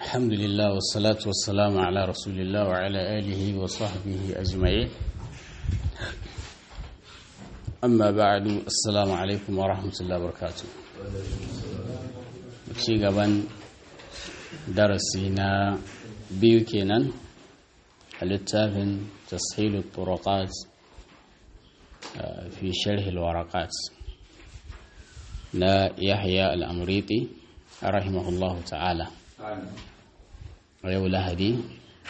الحمد لله والصلاة والسلام على رسول الله وعلى آله وصحبه أجمعين أما بعد السلام عليكم ورحمة الله وبركاته ci gaban darasi na biyu kenan a littafin tashilu turaqat fi sharhil waraqat na yahya al-amriti rahimahullahu ta'ala a yau lahadi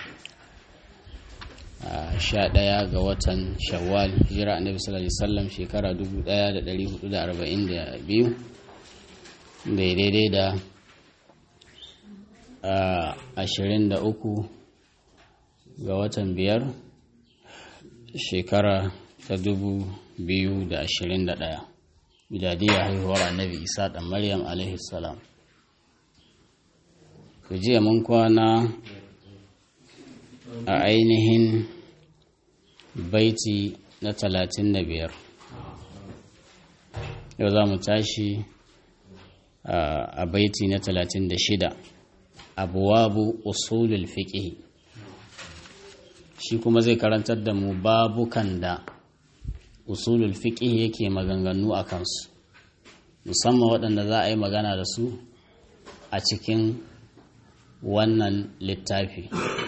sha ɗaya ga watan shawwal hijira annabi sallallahu alaihi wasallam shekara 1442 bai daidai da ashirin da uku ga watan biyar shekara ta dubu biyu da ashirin da ɗaya miladiyar haihuwar annabi isa ɗan maryam alaihi salam jiya mun kwana a ainihin baiti na talatin da biyar yau za mu tashi a baiti na talatin da shida abuwabu usulul fiqh shi kuma zai karantar da mu babukan da usulul fiqh yake maganganu a kansu musamman waɗanda za a yi magana da su a cikin wannan littafi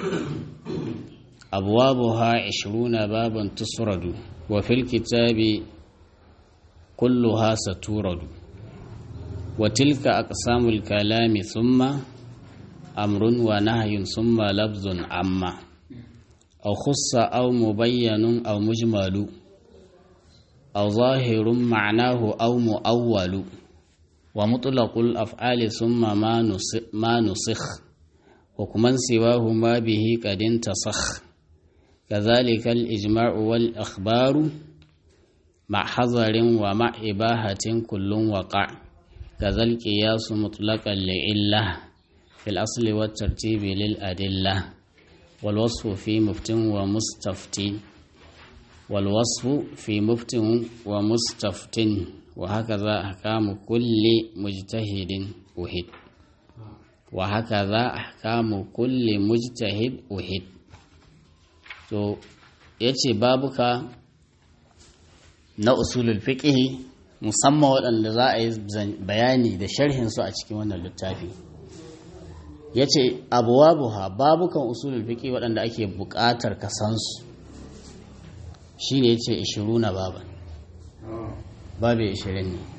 abuwabuha 20 baban tusradu wa fil kitabi kulluha saturadu wa tilka aqsamul kalami thumma amrun wa nahyun thumma lafzun amma aw khussa aw mubayyanun aw mujmalu aw zahirun ma'nahu aw muawwalu wa mutlaqul af'ali thumma ma nusikh hukman siwahu ma bihi qad intasakh كذلك الإجماع والأخبار مع حذر ومع إباحة كل وقع كذا القياس مطلقا لعلة في الأصل والترتيب للأدلة والوصف في مفت ومستفت والوصف في مفت ومستفت وهكذا أحكام كل مجتهد أهد وهكذا أحكام كل مجتهد أهد to ya ce babuka na usulul fiqhi musamman waɗanda za a yi bayani da sharhinsu a cikin wannan littafi ya ce abuwabuha babukan usulul fiqhi waɗanda ake buƙatar kasansu shi ne ya ce ishiru na baban babu ishirin ne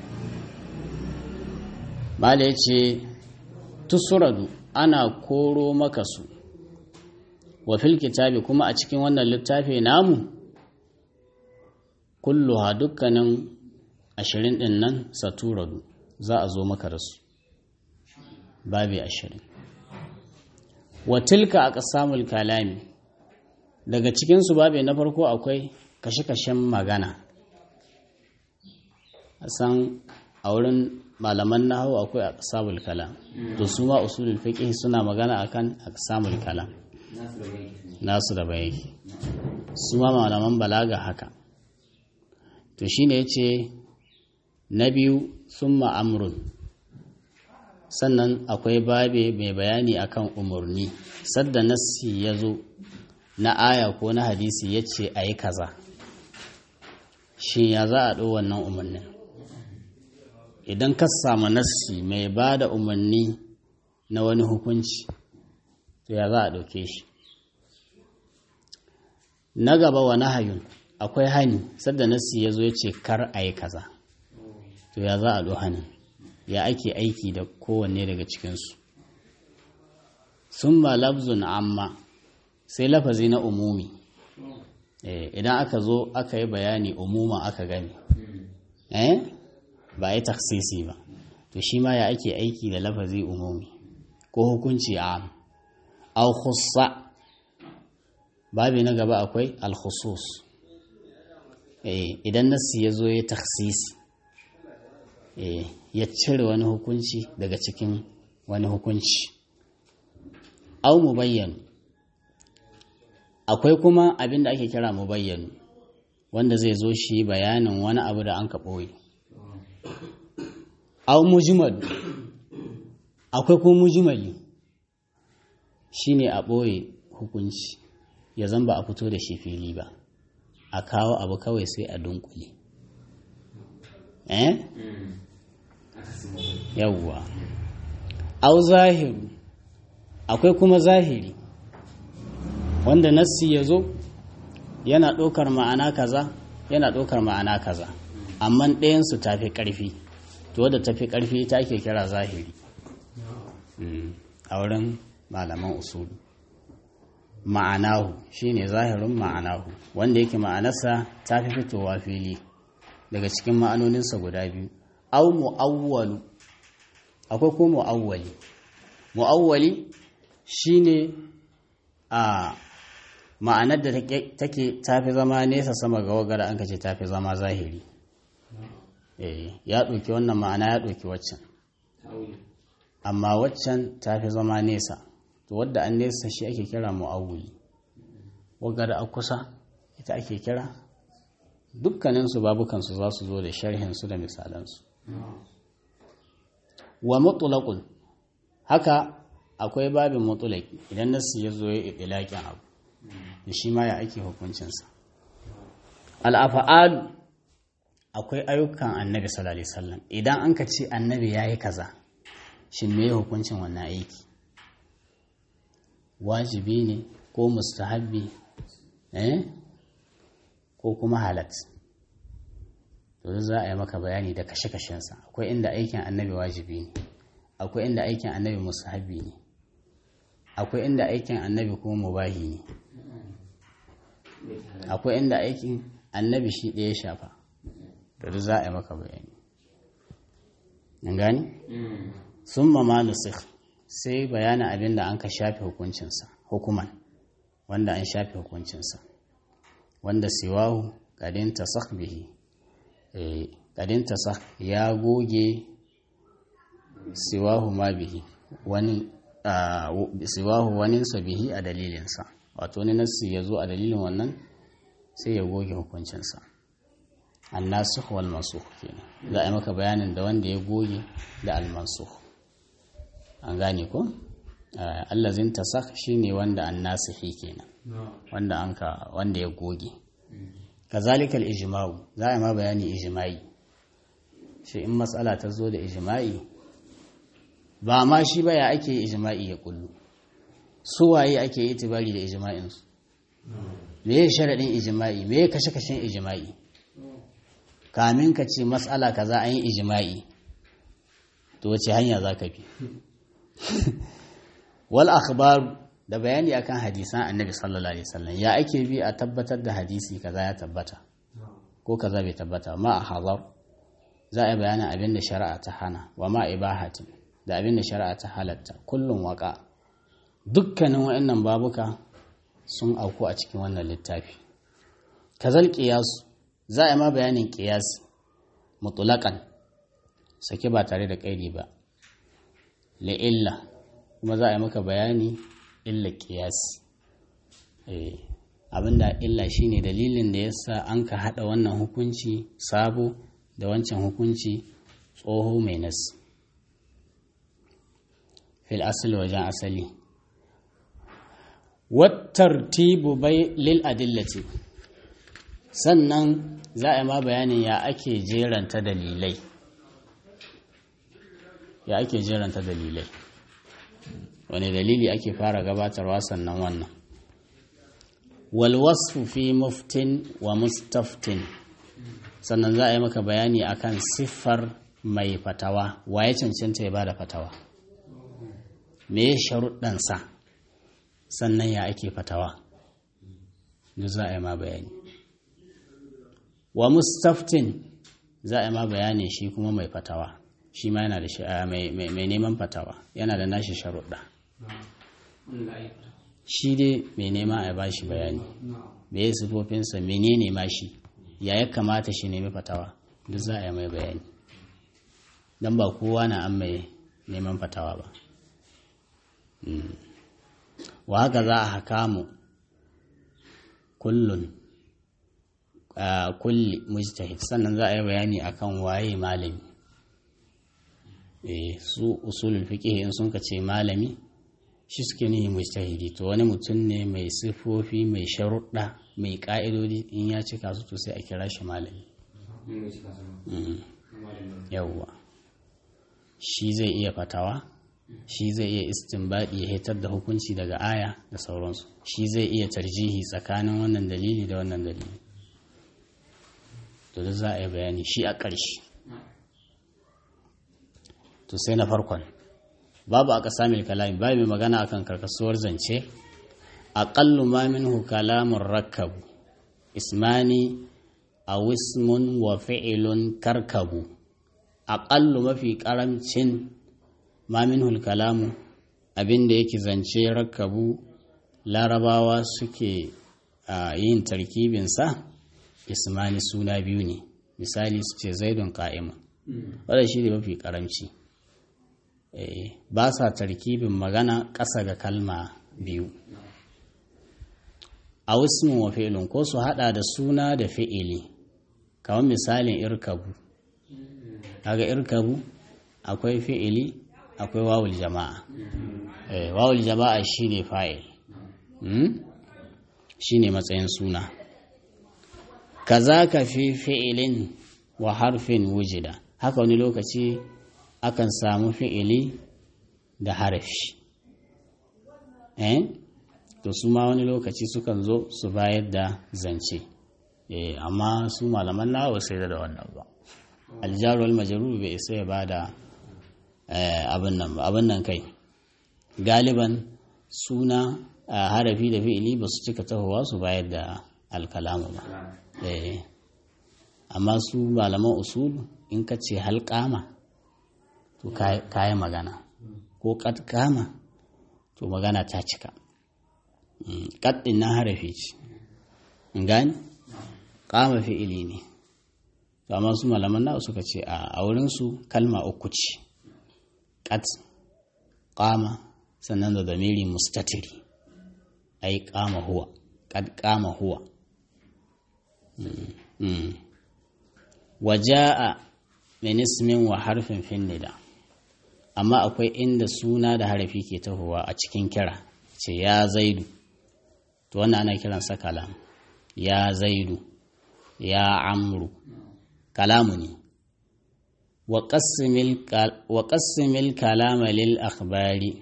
mala ya ce tusuradu ana koro maka su wa fil kitabi kuma a cikin wannan littafi namu kulluha dukkanin ashirin ɗin nan saturadu za a zo maka da su babi ashirin wa tilka a ƙasamul kalami daga cikinsu babi na farko akwai kashe-kashen magana a san a wurin malaman nahawu akwai a ƙasamul kalam to su ma usulul fiqh suna magana akan aqsamul kalam nasu da bayaki su ma malaman balaga haka to shine ya ce na biyu sun ma'amrun sannan akwai babe mai bayani akan umarni sadda nassi ya zo na aya ko na hadisi ya ce a yi kaza shi ya za a ɗo wannan umarnin idan ka samu nassi mai ba da umarni na wani hukunci to ya za a ɗauke shi na gaba wa nahayun akwai hani sadda nasi ya zo ya ce kar a yi kaza to ya za a ɗo hanin ya ake aiki da kowanne daga cikinsu sun ba labzun amma sai lafazi na umumi idan aka zo aka yi bayani umuma aka gani eh ba yi taksisi ba to shi ma ya ake aiki da lafazi umumi ko hukunci am au khussa babi na gaba akwai alkhusus idan nassi ya zo ya taksisi ya cire wani hukunci daga cikin wani hukunci au mubayyan akwai kuma abin da ake kira mubayyan wanda zai zo shi bayanin wani abu da an ka ɓoye au mujmal akwai kuma mujmali shine a ɓoye hukunci ya zan ba a fito da shi fili ba a kawo abu kawai sai a dunkule eh yawwa au zahiru akwai kuma zahiri wanda nassi ya zo yana ɗaukar ma'ana kaza yana ɗaukar ma'ana kaza amma ɗayansu ta fi ƙarfi to wadda ta fi ƙarfi ta ake kira zahiri a wurin malaman usulu ma'anahu shine zahirin ma'anahu wanda yake ma'anarsa ta fi fitowa fili daga cikin ma'anoninsa guda biyu au mu'awwalu akwai ko mu'awwali mu'awwali shine a ma'anar da take tafi zama nesa sama ga wagara an kace tafi zama zahiri eh ya ɗauki wannan ma'ana ya ɗauki waccan amma waccan tafi zama nesa to wadda an nesa shi ake kira mu'awwili wagara a kusa ita ake kira dukkaninsu babukansu za su zo da sharhinsu da misalansu wa mutulakun haka akwai babin mutulaki idan nasu ya zo ya iɗilaƙin abu da shi ma ya ake hukuncinsa al'afa'alu akwai ayyukan annabi sallallahu sallam idan an ka ce annabi ya yi kaza shi me hukuncin wannan aiki wajibi ne ko mustahabbi eh ko kuma halat to za a yi maka bayani da kashe-kashensa akwai inda aikin annabi wajibi ne akwai inda aikin annabi musahabi ne akwai inda aikin annabi kuma mubahi ne akwai inda aikin annabi shi ɗaya shafa da za a yi maka bayani an gani sun mama nusik sai bayanin abin da an ka shafe hukuncinsa hukuman wanda an shafe hukuncinsa wanda siwahu kadin tasak bihi kadin tasak ya goge siwahu ma bihi wani siwahu waninsa bihi a dalilinsa wato wani nassi ya zo a dalilin wannan sai ya goge hukuncinsa annasu wal mansukh kenan za a yi maka bayanin da wanda ya goge da al mansukh an gane ko allazin tasak shine wanda annasihi kenan wanda anka wanda ya goge kazalika al ijma'u za a yi ma bayani ijma'i shi in matsala ta zo da ijma'i ba ma shi ba ya ake ijma'i ya kullu su waye ake itibari da ijma'insu me ya sharaɗin ijma'i me ya kashe-kashen ijma'i kamin ka ce matsala kaza an yi ijma'i to wace hanya za ka bi wal akhbar da bayani akan hadisan annabi sallallahu alaihi wasallam ya ake bi a tabbatar da hadisi kaza ya tabbata ko kaza bai tabbata ma a hazar za a yi bayanin abin da shari'a ta hana wa ma ibahatin da abin da shari'a ta halatta kullum waka dukkanin wa'annan babuka sun auku a cikin wannan littafi kazal qiyasu za a yi ma bayanin qiyas mutlaqan sake ba tare da kaidi ba la illa kuma za a yi maka bayani illa qiyas eh abinda illa shine dalilin da yasa an ka hada wannan hukunci sabo da wancan hukunci tsoho mai nasi fil asali wajen asali wattartibu bai lil adillati sannan za a yi ma bayanin ya ake jeranta dalilai ya ake jeranta dalilai wani dalili ake fara gabatarwa sannan wannan walwasfu fi muftin wa mustaftin sannan za a yi maka bayani akan siffar mai fatawa waye cancanta ya bada fatawa me ya sharuɗansa sannan ya ake fatawa duk za a yi ma bayani wa mustaftin za a yi ma bayani shi kuma mai fatawa shi ma yana da mai neman fatawa yana da nashi sharuɗa shi dai mai nema a ba shi bayani me ya sifofinsa menene ma shi ya ya kamata shi nemi fatawa duk za a yi mai bayani don ba kowa na an mai neman fatawa ba wa haka za a haka mu kullun kulli mujtahid sannan za a yi bayani akan waye malami eh su usulul fiqh in sun ce malami shi suke nihi mujtahidi to wani mutum ne mai sifofi mai sharuɗa mai ƙa'idodi in ya cika su to sai a kira shi malami yawwa shi zai iya fatawa shi zai iya istinbadi ya hitar da hukunci daga aya da sauransu shi zai iya tarjihi tsakanin wannan dalili da wannan dalili to da za a yi bayani shi a ƙarshe to sai na farkon babu aka sami kalami babu mai magana akan karkasuwar zance aƙallu ma minhu kalamun rakkabu ismani a wismun wa fi'ilun karkabu aƙallu mafi ƙaramcin ma minhu kalamu abinda yake zance rakkabu larabawa suke yin tarkibinsa ismani suna biyu ne misali su ce zaidun ka'ima wadda shi ne mafi ƙaramci ba sa tarkibin magana ƙasa ga kalma biyu a wismin wa fi'ilin ko su hada da suna da fi'ili kamar misalin irkabu kaga irkabu akwai fi'ili akwai wawul jama'a wawul jama'a shine fa'il shine matsayin suna kaza ka fi fi'ilin wa harfin wujida haka wani lokaci akan samu fi'ili da harafi eh to su ma wani lokaci sukan zo su bayar da zance eh amma su malaman nawa sai da wannan ba aljaru wal majrur bai isa ya bada abin nan ba abin nan kai galiban suna harafi da fi'ili ba su cika tahowa su bayar da alkalamu ba eh amma su malaman usul in ka ce halƙama to kayi magana ko kama to magana ta cika kaɗin na harafi ce gani kama fi'ili ne to amma su malaman na suka ce a wurinsu kalma uku ce kat kama sannan da zamiri mustatiri ai kama huwa kad kama huwa waja'a min ismin wa harfin fin nida amma akwai inda suna da harafi ke tahowa a cikin kira ce ya zaidu to wannan ana kiransa kalam ya zaidu ya amru kalamu ne wa qassimil kalama lil akhbari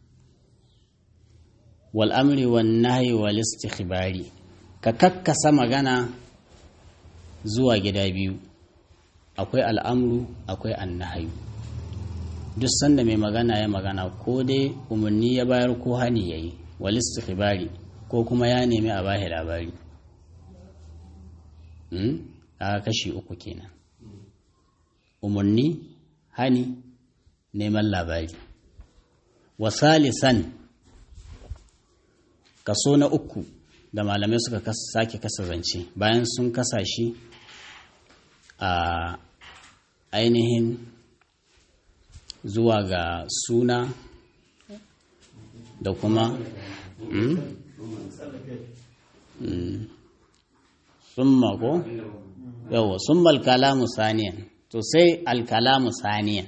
wal amri wan nahyi wal istikhbari ka kakkasa magana zuwa gida biyu akwai al'amru akwai annahayu duk sanda mai magana ya magana ko dai umarni ya bayar ko hani ya yi walistu khibari ko kuma ya nemi a bashi labari a kashi uku kenan umarni hani neman labari wasalisan kaso na uku da malamai suka sake kasa zance bayan sun kasa shi a ainihin zuwa ga suna da kuma summa ko yawa summa alkalamu saniyan to sai alkalamu saniyan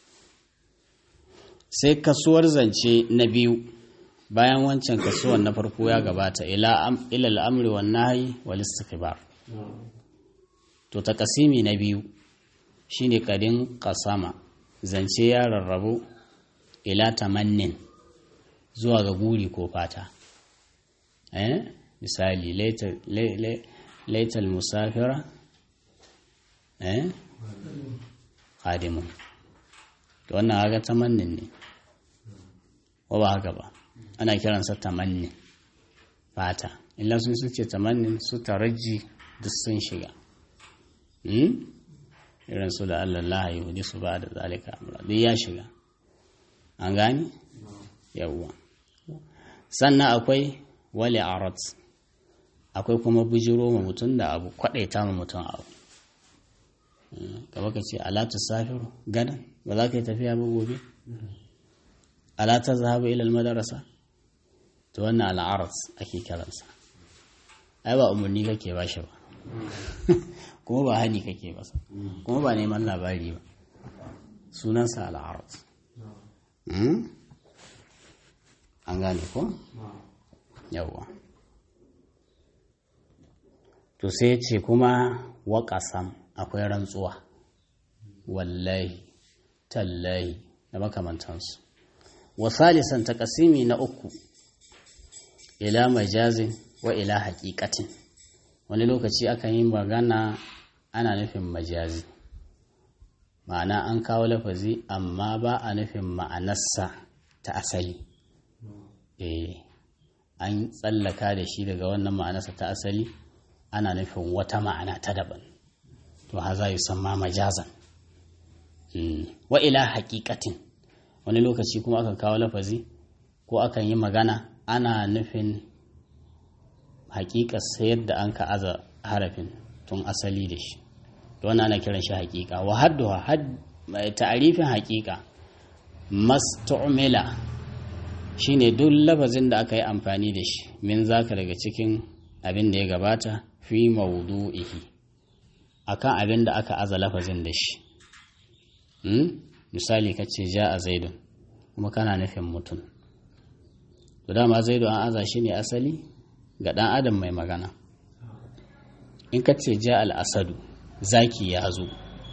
sai kasuwar zance na biyu bayan wancan kasuwar na farko ya gabata ila al'amri wa nahi wal istikhbar to takasimi na biyu shine kadin kasama zance ya rarrabu ila tamannin zuwa ga guri ko fata eh misali laital musafira eh khadimun to wannan haka tamannin ne ko ba haka ba ana kiransa tamannin fata illa sun suke tamannin su taraji duk sun shiga irin su da Allah ya hudu su ba da zalika amra duk ya shiga an gani yawwa sannan akwai wale arat akwai kuma bijiro ma mutum da abu kwadaita ma mutum abu kaba ka ce alatu safiru gadan ba za ka yi tafiya ba gobe alata zahaba ilal madarasa to wannan al'arat ake kiransa ai ba umarni kake ba shi ba kuma ba hani kake ba kuma ba neman labari ba sunansa al'arat an gane ko yawwa to sai ce kuma waƙasam akwai rantsuwa wallahi tallahi da makamantansu wasalisan takasimi na uku ila majazin wa ila haƙiƙatin wani lokaci aka yi magana ana nufin majazi ma'ana an kawo lafazi amma ba a nufin ma'anarsa ta asali eh an tsallaka da shi daga wannan ma'anarsa ta asali ana nufin wata ma'ana ta daban to haza yi ma majazan wa ila haƙiƙatin wani lokaci kuma aka kawo lafazi ko akan yi magana ana nufin haƙiƙa sayar da an ka aza harafin tun asali da shi to wannan ana kiran shi haƙiƙa wa hadduha ta'arifin haƙiƙa mastu'mila shine duk lafazin da aka yi amfani da shi min zaka daga cikin abin da ya gabata fi mawdu'ihi akan abin da aka aza lafazin da shi misali ka ce ja a zaidun kuma kana nufin mutum to dama zaidun an aza shi ne asali ga ɗan adam mai magana in ka ce ja al'asadu zaki ya zo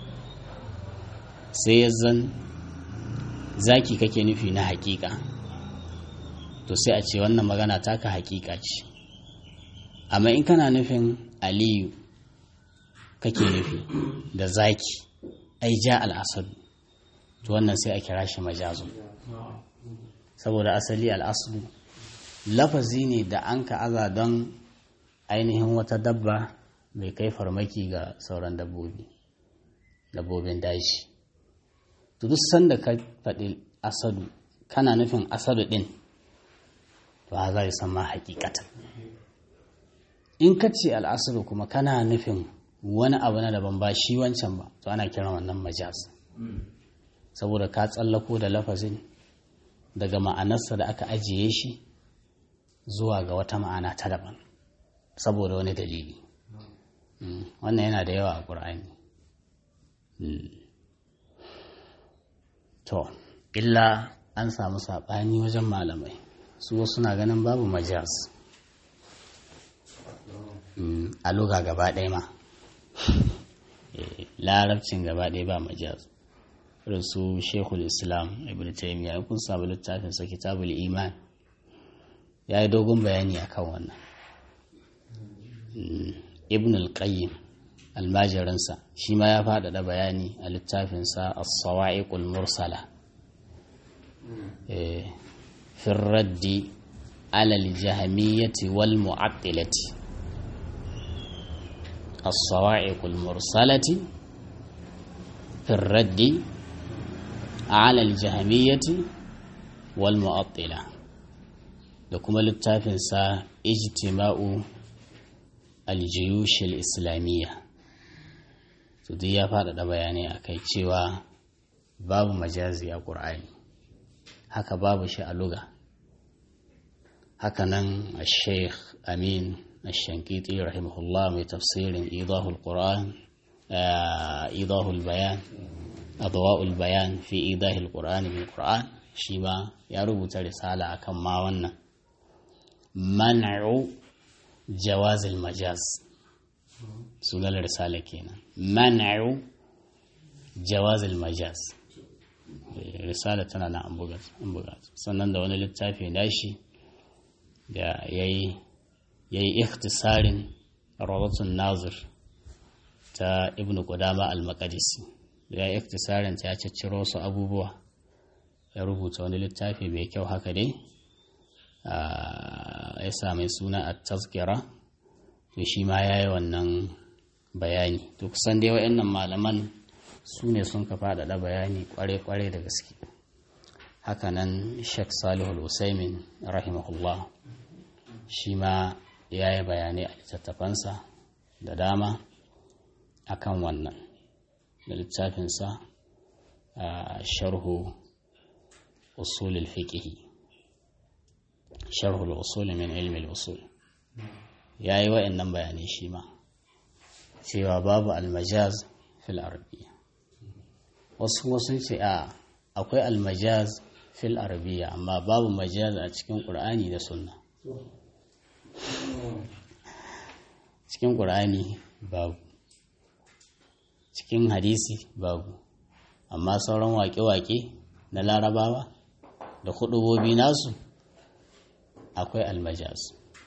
sai ya zan zaki kake nufi na hakika to sai a ce wannan magana taka hakika ce amma in kana nufin aliyu kake nufi da zaki ai ja al'asadu to wannan sai a kira shi majazu saboda asali al'asadu lafazi ne da an ka aza don ainihin wata dabba mai kai farmaki ga sauran dabbobi dabbobin daji to duk sanda ka faɗi asadu kana nufin asadu ɗin to ha za yi san ma hakikatan in ka ce al'asadu kuma kana nufin wani abu na daban ba shi wancan ba to ana kiran wannan majaz saboda ka tsallako da lafazin daga ma'anarsa da aka ajiye shi zuwa ga wata ma'ana ta daban saboda wani dalili wannan yana da yawa a ƙur'ani to illa an samu saɓani wajen malamai su wasu na ganin babu majaz a luga gaba ɗaya ma larabcin gaba ɗaya ba majaz irin su shekul islam ibn taimiyya kun samu littafin sa kitabul iman ya yi dogon bayani a kan wannan ibn al-qayyim almajirinsa shi ma ya faɗaɗa bayani a littafinsa as-sawa'iqul mursala fi raddi alal jahamiyyati wal mu'attilati as-sawa'iqul mursalati fi raddi على الجهمية والمعطلة da kuma littafinsa ijtima'u aljiyushil islamiyya su duk ya faɗaɗa bayanai a kai cewa babu majazi a ƙur'ani haka babu shi a luga hakanan a sheikh amin الشنكيطي رحمه الله من تفسير إيضاح القرآن إيضاح البيان أضواء البيان في إيضاح القرآن بالقرآن شيما يربط رسالة أكم ما ونا منع جواز المجاز سنة الرسالة كينا منع جواز المجاز رسالة تنا na ambugat sannan da wani littafi nashi da ya yi ikhtisarin rawatun nazir ta ibn qudama al-maqdisi ya yi ikhtisarin ta ya cicciro su abubuwa ya rubuta wani littafi mai kyau haka dai ya sami suna a tazkira to shi ma ya yi wannan bayani to kusan dai wa'annan malaman su ne sun ka faɗaɗa bayani kware-kware da gaske hakanan sheikh salihu usaimin rahimahullah shi ma ya yi bayanai a littattafansa da dama akan wannan da littafinsa a sharhu usulul fiqhi sharhul usul min ilmi usul ya yi wa'annan bayanai shi ma cewa babu almajaz fil arabiyya wasu wasu ce a akwai almajaz fil arabiya amma babu majaz a cikin ƙur'ani da sunna cikin ƙur'ani babu cikin hadisi babu amma sauran waƙe-waƙe na larabawa da hudubobi nasu akwai almajaz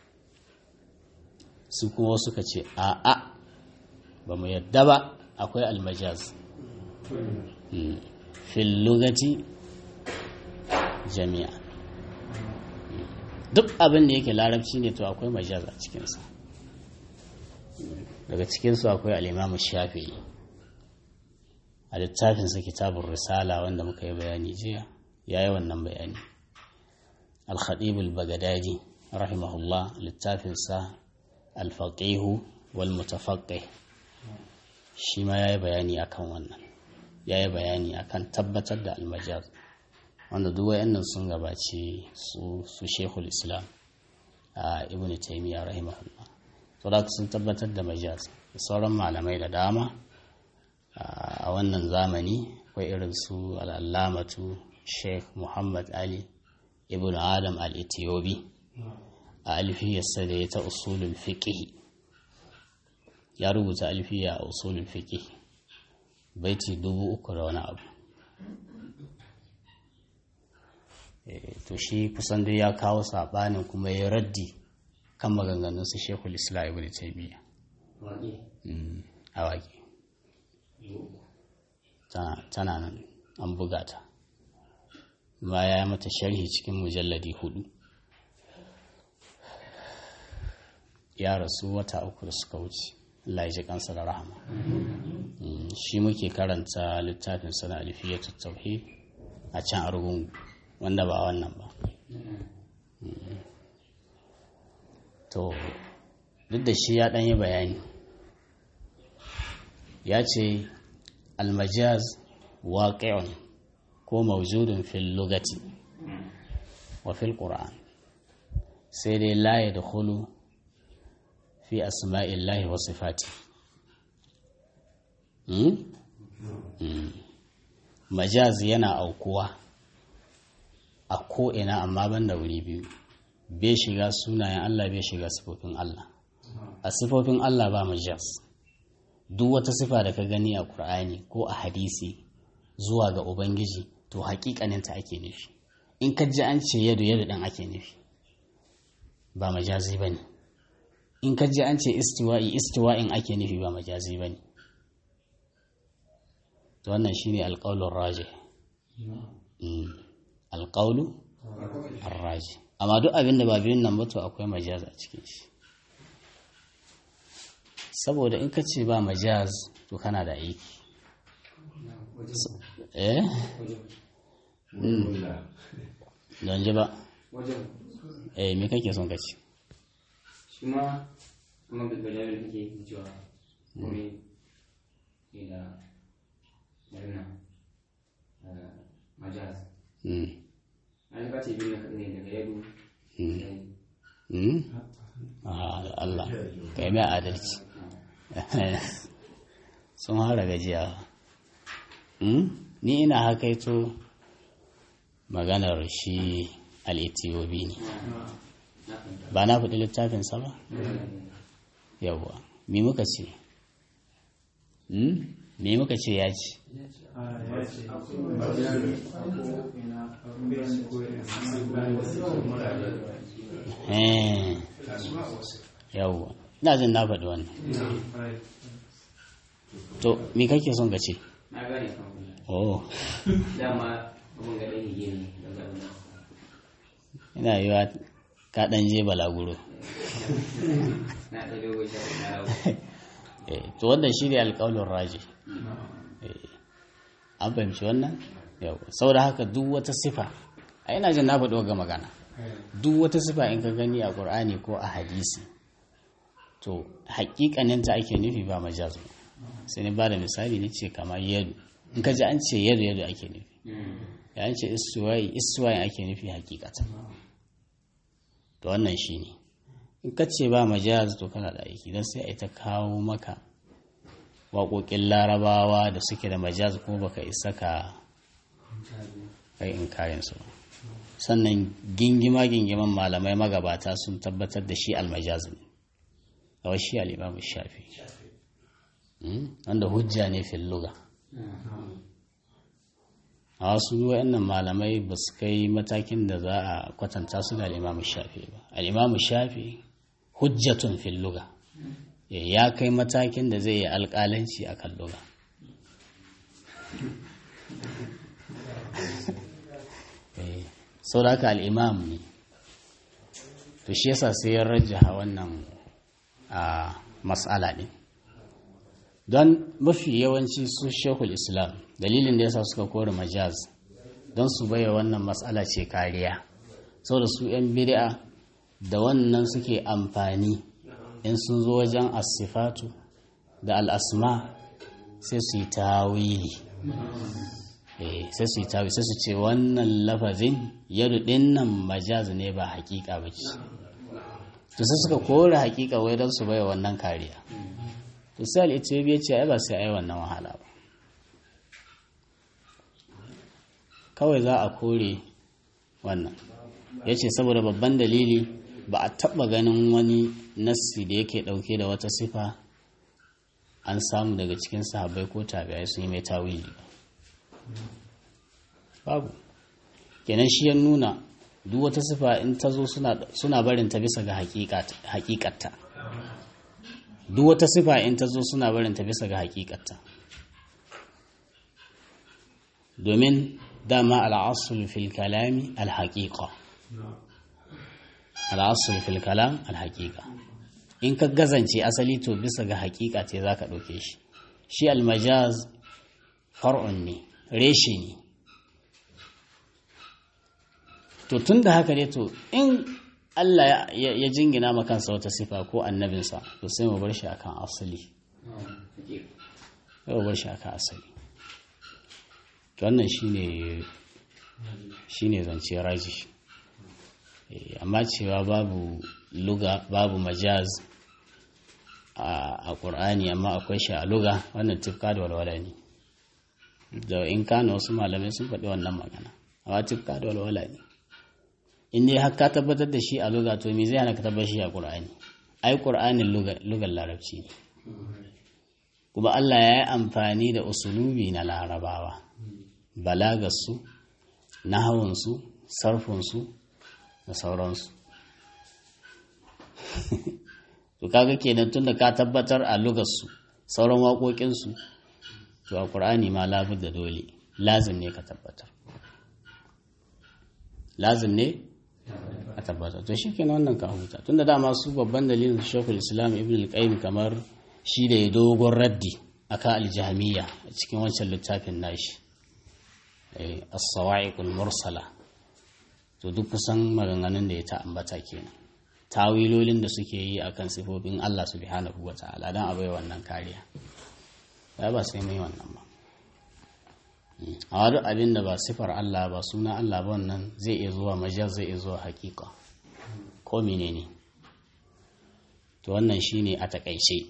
su kuma suka ce a'a ba mu yadda ba akwai almajaz fil lugati jami'a duk abin da yake larabci ne to akwai majaz a cikinsa daga cikinsu akwai al'imamu shafi'i a littafinsa kitabun risala wanda muka yi bayani jiya ya yi wannan bayani al-khatibul bagadadi rahimahullah littafinsa al-faqihu wal mutafaqqih shi ma ya yi bayani akan wannan ya yi bayani akan tabbatar da almajaz wanda duk wayannan sun gabaci su su shekul islam a ibn taymiya rahimahullah to da sun tabbatar da majaz da sauran malamai da dama a wannan zamani akwai irin su al'allamatu sheikh muhammad ali ibn adam al-ethiopi a alfiyarsa da ya ta usulul fiqh ya rubuta alfiya a usulul fiqh baiti dubu uku da wani abu to shi kusan dai ya kawo saɓanin kuma ya raddi kan maganganun su shekul islam ibn taymiya a waƙe tana nan an buga ta ma ya mata sharhi cikin mujalladi hudu ya rasu wata uku da suka wuce Allah ya ji kansa da rahama shi muke karanta littafin sana alifiyatu tauhid a can argungu wanda ba wannan ba to duk da shi ya ɗanyi bayani ya ce almajaz waƙi'un ko mawjudun fil lugati wa fil qur'an sai dai la ya dakhulu fi asma'illahi wa sifati majaz yana aukuwa a ko'ina amma ban da wuri biyu bai shiga sunayen Allah bai shiga sifofin Allah a sifofin Allah ba majaz duk wata sifa da ka gani a Kur'ani ko a hadisi zuwa ga Ubangiji to hakikaninta ake nufi in ka ji an ce yadu yadu ɗan ake nufi ba majazi ba ne in ka ji an ce istiwa'i istiwa'in ake nufi ba majazi ba ne to wannan shi ne alƙaunin raje alƙaunu raje amma duk abin da ba biyun nan ba to akwai majaz a cikin shi saboda in ka ce ba majaz to kana da aiki eh don ji ba eh me kake son ka ce shi ma kuma gajiyar da kake yi cewa kome ke da marina majaz an yi kace biyu na kaɗai ne daga yadu Allah ka yi mai adalci sun hara gajiya ni ina hakaito maganar shi al'etiyobi ne ba na faɗi littafinsa ba yawwa mi muka ce mi muka ce ya ce yawwa ina jin na faɗi wannan to mi kake son ka ce na gane kan oh dama abin ga ɗaya ne ne daga wannan ina yi wa kaɗan je balaguro na ɗaya dogo shi na rawo Eh, to wannan shi ne alƙawalin raji an fahimci wannan yau saboda haka duk wata sifa a ina jin na faɗo ga magana duk wata sifa in ka gani a ƙur'ani ko a hadisi to haƙiƙaninta ake nufi ba majazu sai ni ba da misali ni ce kamar yadu in ka ji an ce yadu yadu ake nufi ya an ce istuwayi istuwayin ake nufi hakikata to wannan shi ne in ka ce ba majaz to kana da aiki don sai a ta kawo maka waƙoƙin larabawa da suke da majaz kuma baka isa ka kai in kayan su ba sannan gingima gingiman malamai magabata sun tabbatar da shi almajaz ne a wasu al'imamu shafi wanda hujja ne fil luga a wasu wa'annan malamai ba su kai matakin da za a kwatanta su da al'imamu shafi ba al'imamu shafi hujjatun fil luga ya kai matakin da zai yi alƙalanci a kan luga sau da haka al'imam ne to shi yasa sai ya rajaha wannan a matsala ɗin don mafi yawanci su shekul islam dalilin da yasa suka kore majaz don su baya wannan matsala ce kariya sau da su 'yan bid'a da wannan suke amfani in sun zo wajen asifatu da al'asma sai su yi tawili sai su yi tawi sai su ce wannan lafazin yadu nan majaz ne ba hakika ba ce to sai suka kore hakika wai don su baya wannan kariya to sai al'itiyobi ya ce ai ba sai ai wannan wahala ba kawai za a kore wannan ya ce saboda babban dalili ba a taɓa ganin wani nassi da yake ɗauke da wata sifa an samu daga cikin sahabbai ko tabi'ai sun yi mai tawili ba babu kenan shi ya nuna duk wata sifa in ta zo suna barin ta bisa ga hakikatta duk wata sifa in ta zo suna barin ta bisa ga hakikatta domin dama al'asul fil kalami al-haqiqa al'asul fil kalam al-haqiqa in ka gazance asali to bisa ga hakika ce zaka ɗauke shi shi al-majaz far'un ne reshe ne to tun da haka ne to in Allah ya jingina ma kansa wata sifa ko annabinsa to sai mu bar shi akan asali sai mu bar shi akan asali to wannan shine shine zance raji amma cewa babu luga babu majaz a ƙur'ani amma akwai shi a luga wannan tifka da walwala ne da in kano wasu malamai sun faɗi wannan magana amma tifka da walwala ne in dai har ka tabbatar da shi a luga to me zai hana ka tabbatar shi a qur'ani ai qur'anin lugar larabci ne kuma Allah ya yi amfani da usulubi na larabawa balagarsu nahawansu sarfinsu da sauransu to kaga kenan tunda ka tabbatar a lugarsu sauran waƙoƙinsu to a ƙur'ani ma labud da dole lazim ne ka tabbatar lazim ne a tabbatar to shi kenan wannan ka huta tunda dama su babban dalilin shekul islam ibn al-qayyim kamar shi da ya dogon raddi akan aljahmiya a cikin wancan littafin nashi as-sawa'iqul mursala to duk kusan maganganun da ya ta ambata kenan tawilolin da suke yi akan sifofin Allah subhanahu wata'ala dan abai wannan kariya ya ba sai mai wannan ba a wani abin da ba sifar Allah ba suna Allah ba wannan zai iya zuwa majaz zai iya zuwa hakika ko menene to wannan shine a takaice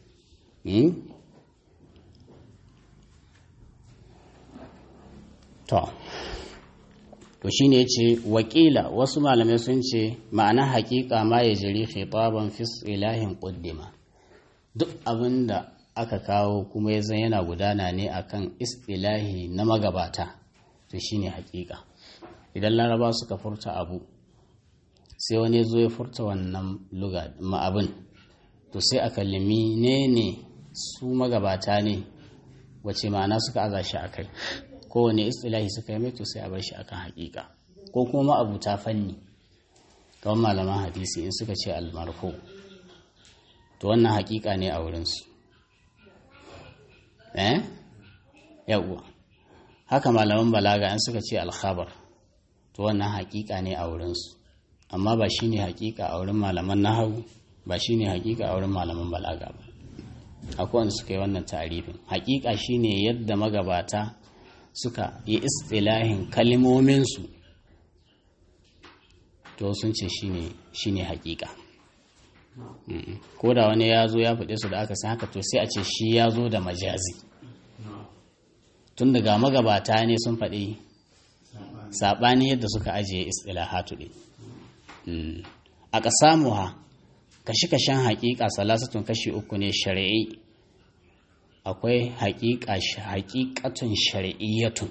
to to shine yace wakila wasu malamai sun ce ma'ana hakika ma ya jiri khitaban fi ilahin quddima duk abinda aka kawo kuma ya zan yana gudana ne akan istilahi na magabata to shine hakika idan laraba suka furta abu sai wani zo ya furta wannan luga ma'abin to sai a kalimi ne ne su magabata ne wace ma'ana suka aza shi a kai kowane istilahi suka yi mai to sai a bar shi akan hakika ko kuma abuta fanni kawai malaman hadisi in suka ce almarfo to wannan hakika ne a wurinsu eh yawwa haka malaman balaga in suka ce alkhabar to wannan hakika ne a wurinsu amma ba shine hakika a wurin malaman nahawu ba shine hakika a wurin malaman balaga ba akwai wanda suka yi wannan tarifin hakika shine yadda magabata suka yi istilahin kalimominsu to sun ce shine shine hakika ko da wani ya zo ya faɗe su da aka san haka to sai a ce shi ya zo da majazi tun daga magabata ne sun faɗi saɓani yadda suka ajiye istilahatu ɗin a ƙasamuha kashi-kashen haƙiƙa salasatun kashi uku ne shari'i akwai haƙiƙatun shari'iyyatun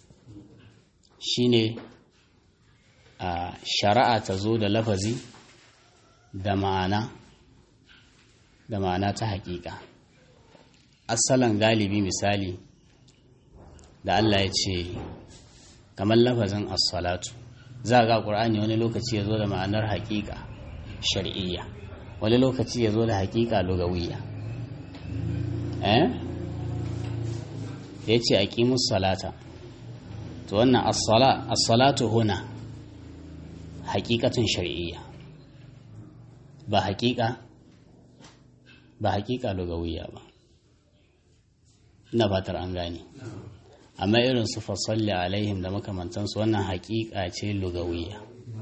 shine a shari'a ta zo da lafazi da ma'ana da ma'ana ta haƙiƙa asalan galibi misali da Allah ya ce kamar lafazin as-salatu za ga ƙur'ani wani lokaci ya zo da ma'anar haƙiƙa shari'iyya wani lokaci ya zo da haƙiƙa lugawiyya eh ya ce aqimus salata to wannan as-salatu huna haƙiƙatun shari'iyya ba haƙiƙa ba haƙiƙa lugawiyya ba ina fatar an gane amma irin su fasalli alaihim da makamantansu wannan haƙiƙa ce lugawiyya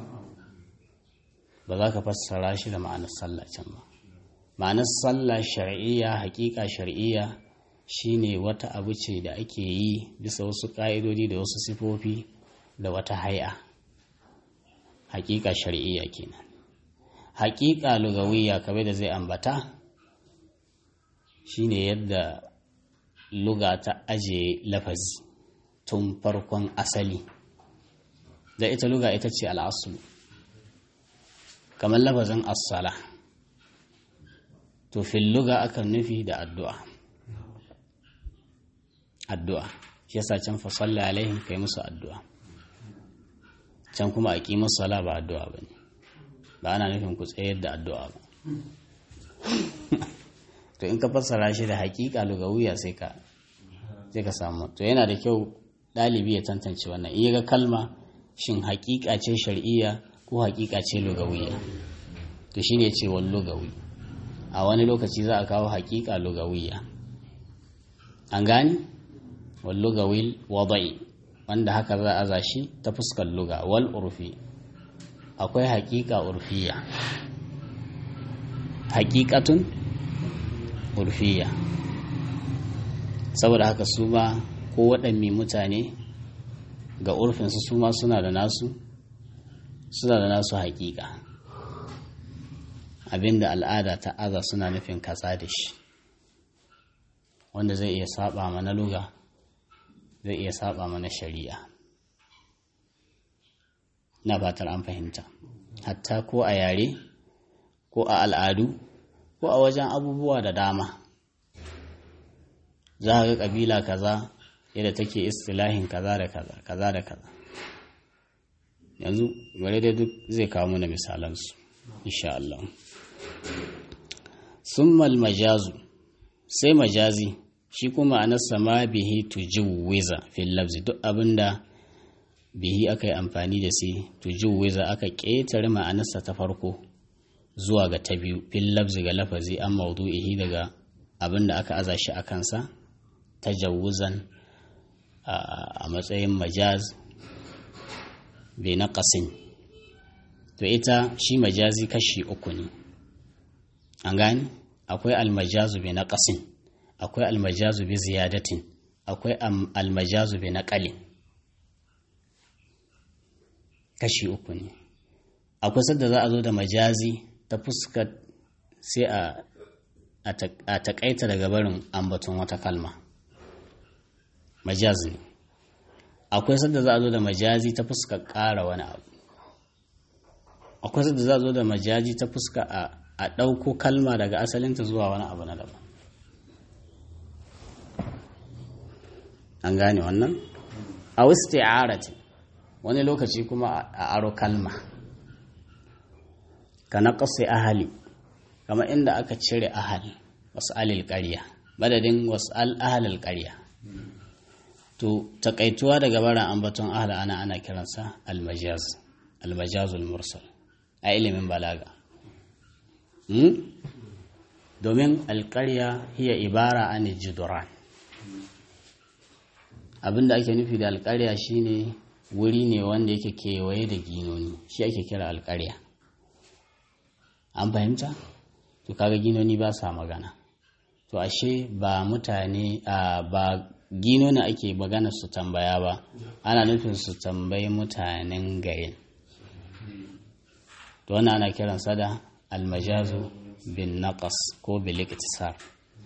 ba za ka fassara shi da ma'anar sallah can ba ma'anar sallah shar'iyya haƙiƙa shar'iyya shine wata abu ce da ake yi bisa wasu ƙa'idodi da wasu sifofi da wata hai'a haƙiƙa shar'iyya kenan haƙiƙa lugawiyya kamar da zai ambata shine yadda luga ta aje lafazi tun farkon asali da ita luga ita ce al'asulu kamar lafazin assala to fil luga akan nufi da addu'a addu'a shi yasa can fa salli alaihim kai musu addu'a can kuma a ƙi sala ba addu'a ba ne ba ana nufin ku tsayar da addu'a ba to in ka fassara shi da haƙiƙa lugawiya sai ka sai ka samu to yana da kyau ɗalibi ya tantance wannan in ga kalma shin haƙiƙa ce shar'iyya ko haƙiƙa ce lugawiya to shine ce wal lugawi a wani lokaci za a kawo haƙiƙa lugawiya an gane wal lugawil wada'i wanda haka za a aza shi ta fuskar luga wal urfi akwai haƙiƙa urfiya haƙiƙatun urfiya saboda haka su ma ko waɗanne mutane ga urfinsu su ma suna da nasu suna da nasu haƙiƙa abinda al'ada ta aza suna nufin katsa da shi wanda zai iya saba mana luga zai iya saba mana shari'a na fatar an fahimta hatta ko a yare ko a al'adu ko a wajen abubuwa da dama za a ga ƙabila kaza yadda take istilahin kaza da kaza kaza da kaza yanzu bari dai duk zai kawo mana misalansu insha Allah summal majazu sai majazi shi kuma a nasa ma bihi tujawwiza fil lafzi duk abinda bihi aka yi amfani da sai tujawwiza aka ƙetare ma'anarsa ta farko zuwa ga ta biyu fil lafzi ga lafazi an maudu'ihi daga abinda aka aza shi a kansa tajawuzan a matsayin majaz bai na ƙasin to ita shi majazi kashi uku ne an gani akwai almajazu bai na ƙasin akwai almajazu bi ziyadatin akwai almajazu bi na ƙalin kashi uku ne akwai sadda za a zo da majazi ta fuskar sai a taƙaita daga barin ambaton wata kalma majazi ne akwai sadda za a zo da majazi ta fuskar ƙara wani abu akwai sadda za a zo da majazi ta fuska a ɗauko kalma daga asalinta zuwa wani abu na daban an gane wannan a wasu wani lokaci kuma a aro kalma ka na ƙasa ahali kama inda aka cire ahal wasu alil ƙarya madadin wasu al ƙarya to takaituwa daga baran ambaton ahal ana ana kiransa almajaz almajazul mursal a ilimin balaga domin alƙarya hiya ibara an jiduran abinda ake nufi da alƙarya shine wuri ne wanda yake kewaye da ginoni shi ake kira alƙarya an fahimta to kaga ginoni ba sa magana to ashe ba mutane ba gino na ake magana su tambaya ba ana nufin su tambayi mutanen garin to wannan ana kiransa da almajazu bin naqas ko bil iktisar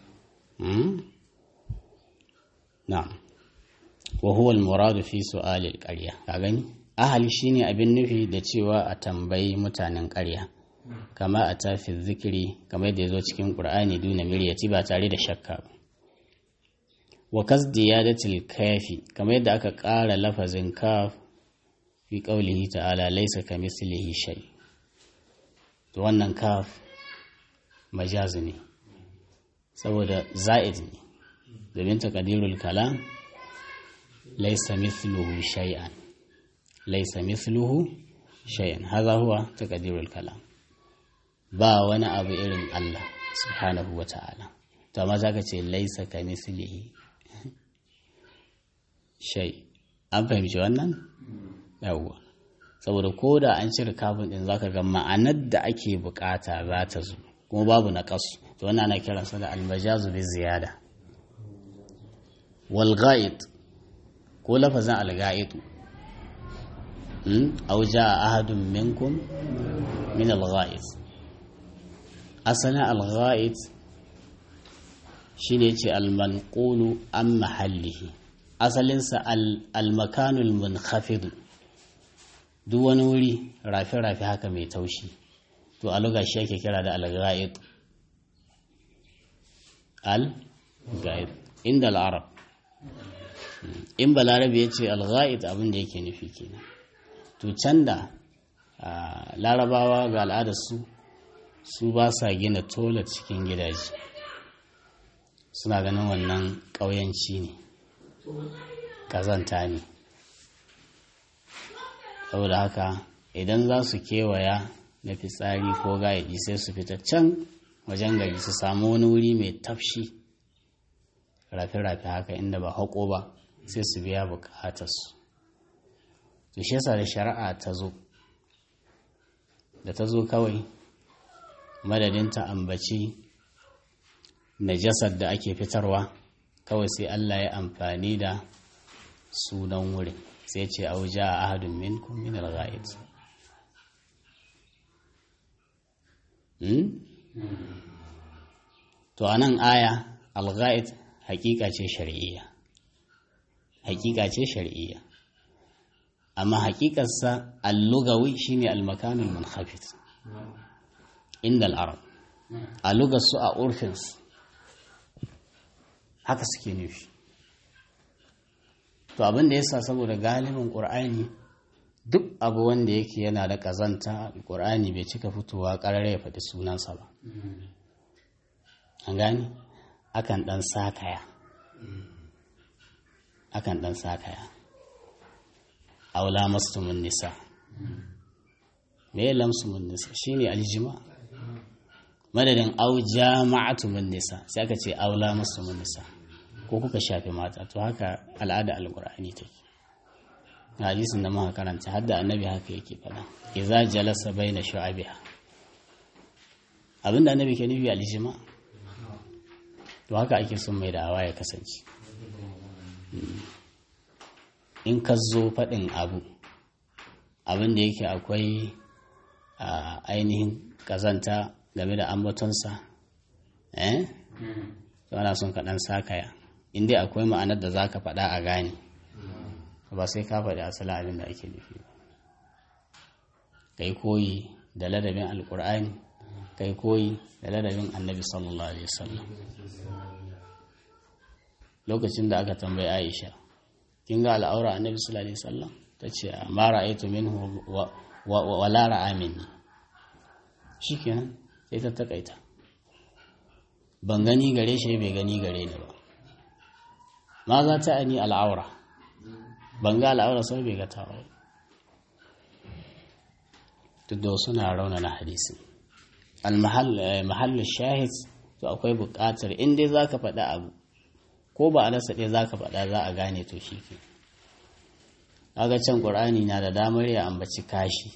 na'am wa huwa al-murad fi su'al al-qarya ka gani ahali shine abin nufi da cewa a tambayi mutanen ƙarya kama a tafi zikiri kamar da yazo cikin qur'ani duna miryati ba tare da shakka ba wa kasdiyadatil kafi kamar yadda aka ƙara lafazin kaf fi qaulihi ta'ala laysa kamithlihi shay to wannan kaf majazi ne saboda za'id ne domin taqdirul kalam laysa mithluhu shay'an laysa mithluhu shay'an hadha huwa taqdirul kalam ba wani abu irin Allah subhanahu wa ta'ala to amma zaka ce laysa kamithlihi shay an fahimci wannan yawwa saboda ko da an cire kafin din zaka ga ma'anar da ake bukata za ta zo kuma babu na kasu to wannan ana kiransa da almajazu bi ziyada wal ghaid ko lafazin al ghaid aw jaa ahadun minkum min al ghaid asalin al ghaid shine ce al manqulu an mahallihi asalinsa al makanul munkhafid duk wani wuri rafe-rafe haka mai taushi to a luga shi ake kira da al-ghaid al-ghaid inda al-arab in balarabe ya ce al-ghaid abin da yake nufi kenan to can da larabawa ga al'adarsu su ba sa gina toilet cikin gidaje suna ganin wannan ƙauyanci ne ƙazanta ne saboda haka idan za su kewaya na fitsari ko gayaɗi sai su fita can wajen gari su samu wani wuri mai tafshi rafe-rafe haka inda ba haƙo ba sai su biya bukatarsu to shi yasa da shari'a ta zo da ta zo kawai madadin ta ambaci najasar da ake fitarwa kawai sai Allah ya amfani da sunan wurin sai ce auja a ahadun minkum min al-ghaid to anan aya al-ghaid hakika ce shar'iyya hakika ce shar'iyya amma hakikarsa al-lugawi shine al-makanul munkhafid inda al-arab a lugarsu a urfinsu haka suke nufi to abin da yasa saboda galibin ƙur'ani duk abu wanda yake yana da ƙazanta ƙur'ani bai cika fitowa ƙarare ya faɗi sunansa ba an gani akan ɗan sakaya akan ɗan sakaya aula mastumin nisa me ya lamsumin nisa shine aljima madadin au jama'atumin nisa sai aka ce aula mastumin nisa ko kuka shafe mata to haka al'ada alqur'ani take hadisin da muka karanta hadda annabi haka yake fada idza jalasa baina shu'abiha abinda annabi ke nufi aljima to haka ake son mai da'awa ya kasance in ka zo faɗin abu abin da yake akwai ainihin kazanta game da ambatonsa eh to ana son ka ɗan sakaya in dai akwai ma'anar da za ka faɗa a gane ba sai ka faɗi asalin abin da ake nufi ba kai koyi da ladabin alkur'ani kai koyi da ladabin annabi sallallahu alaihi wasallam lokacin da aka tambayi aisha kin ga al'aura annabi sallallahu alaihi wasallam ta ce ma ra'aytu minhu wa la ra'a minni shikenan sai ta takaita ban gani gare shi bai gani gare ni ba ma za ta ani al'aura ban ga al'aura sai bai ga ta ba duk da suna raunana hadisi al-mahallu shahid to akwai buƙatar in dai zaka faɗi abu ko ba a nasa ɗaya zaka faɗa za a gane to shi ke kaga can ƙur'ani na da damar ya ambaci kashi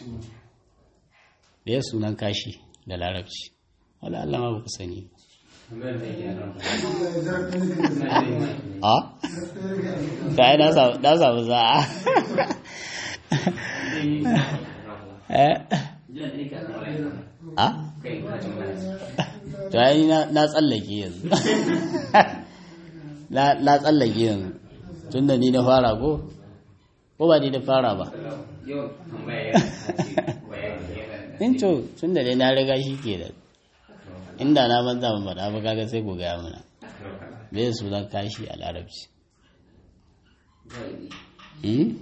da ya sunan kashi da larabci wala Allah ma ba ku sani tambayar da yake ran na da mai a ta yi na samu na samu za'a eh jiya da yake ran rai a kai ka tambaya to yi na na tsallake yanzu na na tsallake yanzu tun da ni na fara ko ko ba ni na fara ba yau tambaya ya ce bayani ya ga in to tun da dai na riga shi ke da inda na banza ban faɗa ba kaga sai ku gaya mana me su zan kashi a larabci Hmm?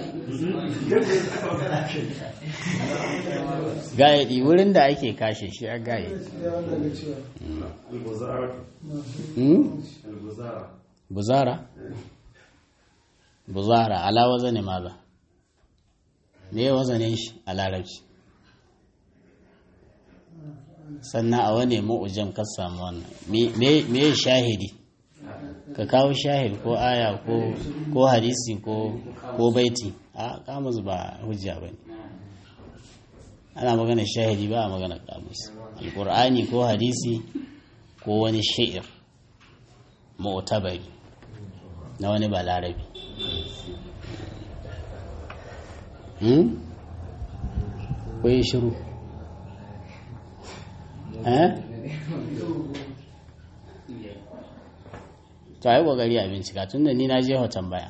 Gayadi wurin da ake kashe shi a gayadi. Hmm? Buzara? Buzara, ala wazane maza. Me ya wazanin shi a larabci? Sannan a wane mu'ujan ka samu wannan. Me me ya shahidi? Ka kawo shahid ko aya ko ko hadisi ko ko baiti. A kamus ba hujja bane. ana magana shahidi ba a magana kamus alkur'ani ko hadisi ko wani sha'ir mu'tabari na wani balarabi hmm? ko yi shiru eh? to yi ƙoƙari a bincika tun da ni na je hoton baya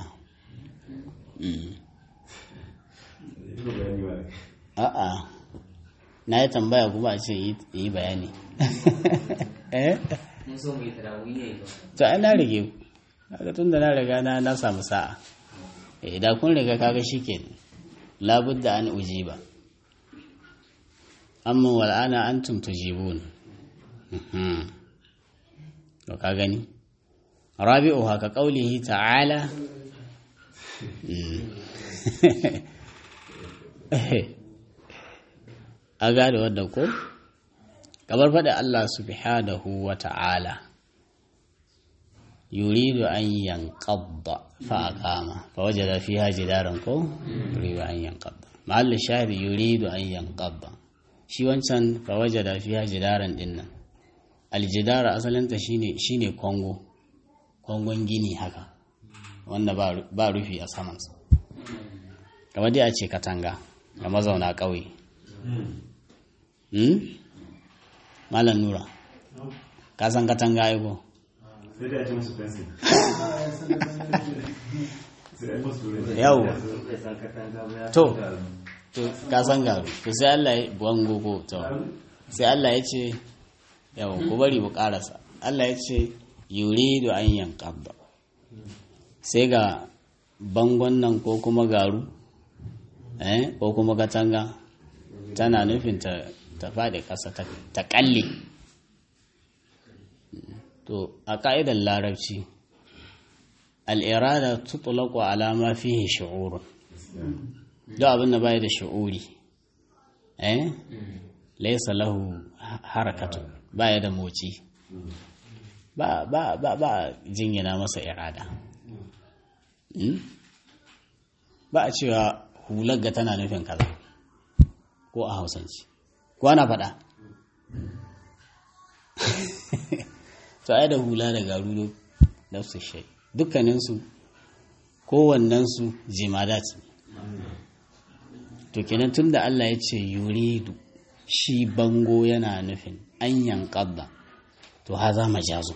a'a na yi tambaya kuma a ce yi bayani eh mun so mu yi tarawih ne ba to ai na rige kaga tun da na riga na na samu sa'a eh da kun riga kaga shike labudda an ujiba amma wal ana antum tujibun Mhm. to ka gani rabi'u haka qaulihi ta'ala Mm. a gane wannan ko kamar faɗi Allah subhanahu wa ta'ala yuridu an yanqadda fa aqama fa wajada fiha jidaran ko yuridu an yanqadda mahall shahid yuridu an yanqadda shi wancan fa wajada fiha jidaran dinnan aljidara asalinta shine shine kongo kongon gini haka wanda ba ba rufi a samansa kamar dai a ce katanga ga mazauna ƙauye Hmm? Malam Nura, ka san katanga aiko? sai da ya ce musu fensi sai ya musu Yau, to, to ka san garu, to sai Allah ya bango ko, to, sai Allah ya ce, yau, ku bari mu karasa. Allah ya ce, yuridu an yankabba. Sai ga bangon nan ko kuma garu, eh, ko kuma katanga, tana nufin ta, ta faɗi ƙasa ta, ta ƙalle. To, a ƙa'idar larabci, al'irada tutulaku alama fiye shi'urun. Duk abin da bai da shi'uri, eh? Laisa lahu harakatu, baya da moci. Ba, ba, ba, ba jingina masa irada. Hmm? Ba a cewa hular ga tana nufin kaza, ko a hausanci. Ko ana faɗa? to ai da hula da garu da su shai dukkaninsu kowannensu jimadat to kenan tun da Allah ya ce yuridu shi bango yana nufin an yankadda to haza majazu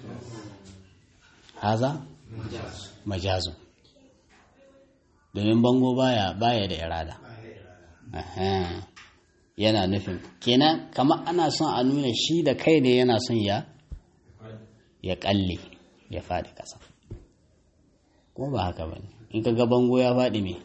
haza majazu domin bango baya baya da irada Aha. yana nufin kenan kamar ana son a nuna shi da kai ne yana son ya ya kalle ya faɗi ƙasa ko ba haka ba ne in ka ga bango ya faɗi me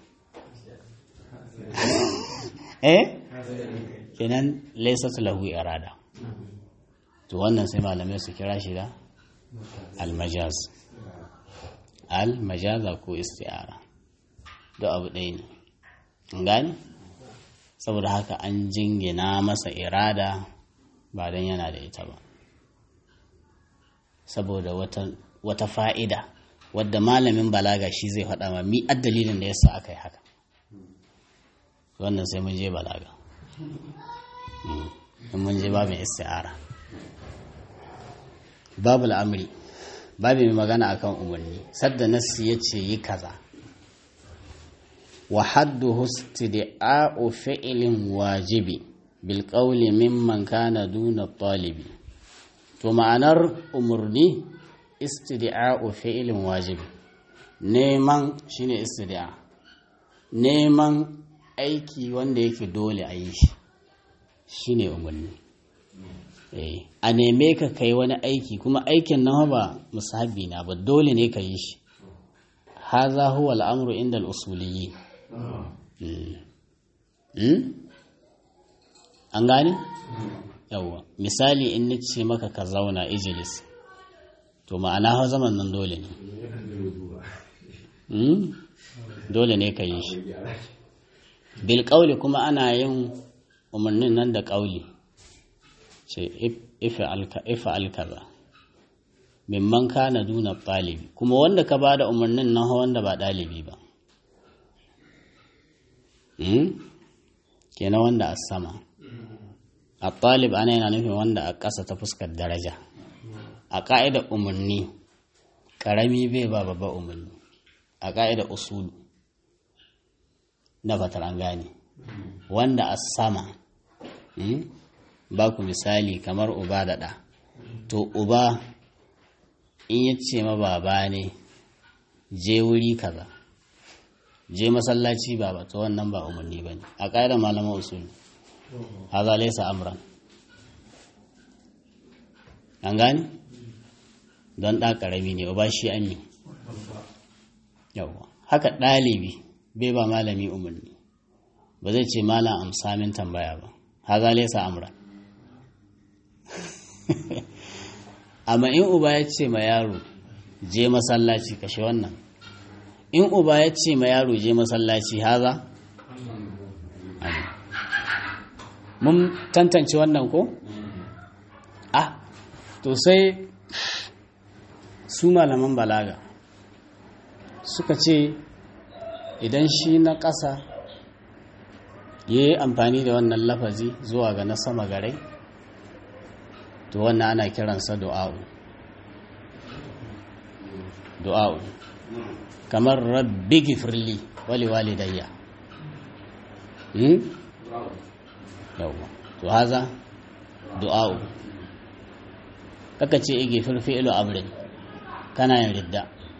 eh kenan laysat lahu irada to wannan sai malamai su kira shi da almajaz almajaza ko isti'ara duk abu ɗaya ne an gane saboda haka an jingina masa irada ba don yana da ita ba saboda wata, wata fa'ida wadda malamin balaga shi zai faɗa ma mi dalilin da yasa aka yi haka wannan sai mun je balaga in mun je babin isti'ara babu al'amri babu mai magana akan umarni sadda nassi ya ce yi kaza wa hadduhu istida'u fi'lin wajibi bil qawli mimman kana duna talibi to ma'anar umarni istida'u fi'lin wajibi neman shine istida'a neman aiki wanda yake dole a yi shi shine umarni a neme ka kai wani aiki kuma aikin nan ba musahabi na ba dole ne ka yi shi haza huwa al'amru inda al'usuliyi an gani? yawwa misali in ni ce maka ka zauna ijilis to ma'ana hau zaman nan dole ne dole ne ka yi shi bil ƙauli kuma ana yin umarnin nan da ƙauli ce ifa alkaza mimman kana duna ɗalibi kuma wanda ka ba da umarnin nan wanda ba ɗalibi ba kenan wanda a sama a ɗalib ana yana nufin wanda a ƙasa ta fuskar daraja a ƙa'ida umarni ƙarami bai ba babba umarni a ƙa'ida usulu na fatar an gane wanda a sama ba ku misali kamar uba da ɗa to uba in ya ce ma baba ne je wuri kaza je masallaci ba ba to wannan ba umarni ba ne a ƙa'idar malaman usulu haza laisa amran an gane don ɗa ƙarami ne uba shi an yi yawwa haka ɗalibi bai ba malami umarni ba zai ce malam amsa min tambaya ba haza laisa amran amma in uba ya ce ma yaro je masallaci kashe wannan in uba ya ce ma yaro je masallaci haza mun tantance wannan ko ah to sai su malaman balaga suka ce idan shi na ƙasa ya yi amfani da wannan lafazi zuwa ga na sama garai to wannan ana kiransa du'a'u du'a'u kamar rabbi gifirli wali walidayya hmm? yawwa to haza du'a'u kaka ce igi firfi'ilu abrin kana yin ridda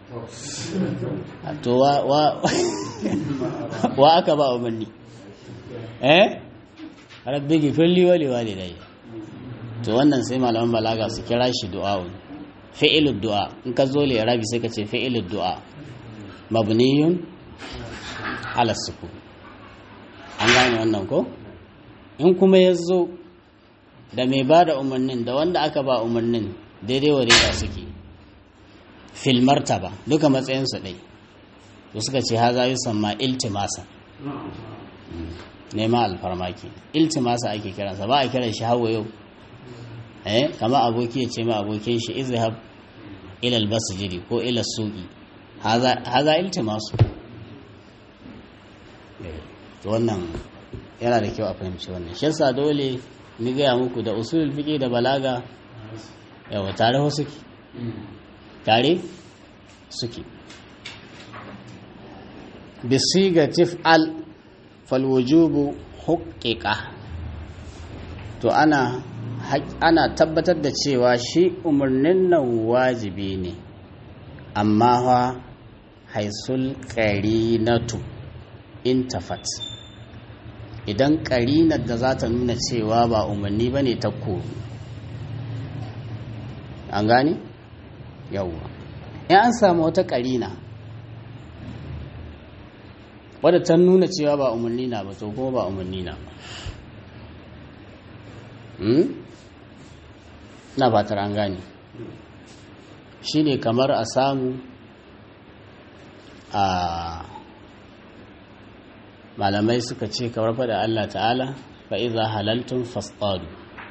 to wa wa wa aka ba umarni eh rabbi gifirli wali walidayya to wannan sai malaman balaga su kira shi du'a'un fi'ilud du'a in ka zo li arabi sai ka ce fi'ilud du'a mabniyun ala sukun an gane wannan ko in kuma ya zo da mai ba da umarnin da wanda aka ba umarnin daidai wa daidai suke fil martaba duka matsayinsu ɗai to suka ce haza yi samma iltimasa nema alfarmaki iltimasa ake kiransa ba a kiran shi hawa yau eh kama aboki ya ce ma abokin shi izhab ila albasjidi ko ila suqi haza haza iltimasu to wannan yana da kyau a fahimci wannan shi yasa dole ni gaya muku da usulul fiqi da balaga yawa tare ho suke tare suke bisiga tif'al fal wujubu huqiqa to ana ana tabbatar da cewa shi umarnin nan wajibi ne amma fa haisul qarinatu intafat idan ƙarinar da za ta nuna cewa ba umarni ba ne ta koru an gane? yawwa in an samu wata ƙarina wadda ta nuna cewa ba umarni na ba to kuma ba umarni na ba na fatar an gane shi ne kamar a samu a malamai suka ce kamar faɗa Allah ta'ala fa iza halaltun fasadu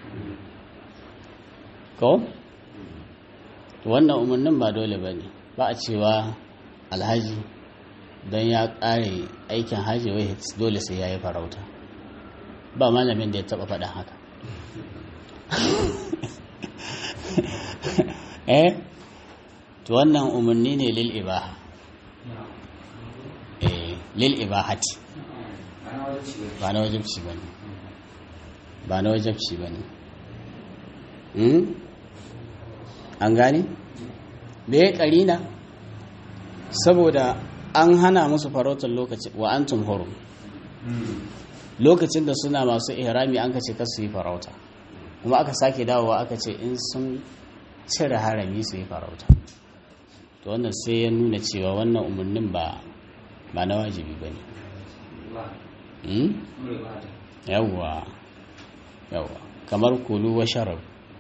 ko wannan umarnin ba dole ba ne ba a cewa alhaji don ya ƙare aikin haji wai dole sai ya yi farauta ba malamin da ya taɓa faɗa haka eh to wannan umarni ne lil ibaha eh lil ibahati ana wajen ci ba na wajibci ba ne ba na wajibci ba ne hmm? an gane? da ya karina saboda an hana musu farautar lokaci wa antum hurum lokacin da suna masu ihrami an kace kasu yi farauta kuma aka sake dawowa aka ce in sun cire harami su yi farauta to wannan sai ya nuna cewa wannan umarnin ba ba na wajibi ba ne ba hmm? mure ba ta yawwa yawwa kamar kulu wa sharab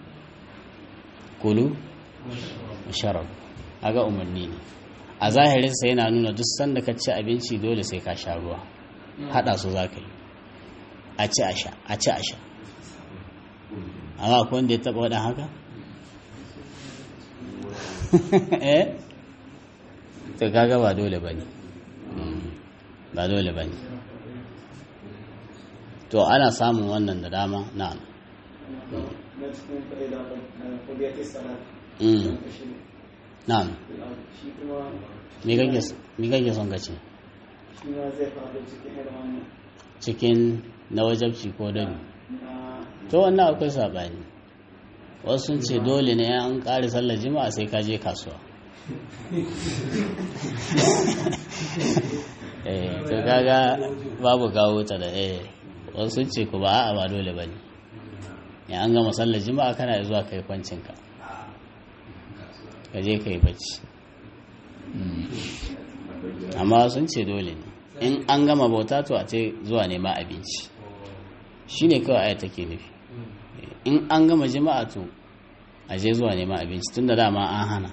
kulu wa sharab aga umarni ne a zahirinsa yana nuna duk sanda ka ci abinci dole sai ka sha ruwa hada su za ka yi a ci a sha a ci a sha amma akwai wanda ya taba wadan haka eh to kaga ba dole ba ne ba dole ba ne to ana samun wannan da dama na'am na cikin fa'ida fadiyar salat Mm. na'am shi kuma me kake me kake son ka ce shi ma zai faɗo cikin irin wannan cikin na wajabci ko dabi na to wannan akwai sabani wasu sun ce dole ne an ƙare sallar jima'a sai ka je kasuwa eh to kaga babu kawo ta da eh wasu sun ce ku ba a'a ba dole bane ya an gama sallar jima'a kana zuwa kai kwancinka ka je kai bacci Mm. amma sun ce dole ne in an gama bauta to a ce zuwa nema abinci shi ne kawai aya take nufi in an gama jima'a to a je zuwa nema abinci tun da dama an hana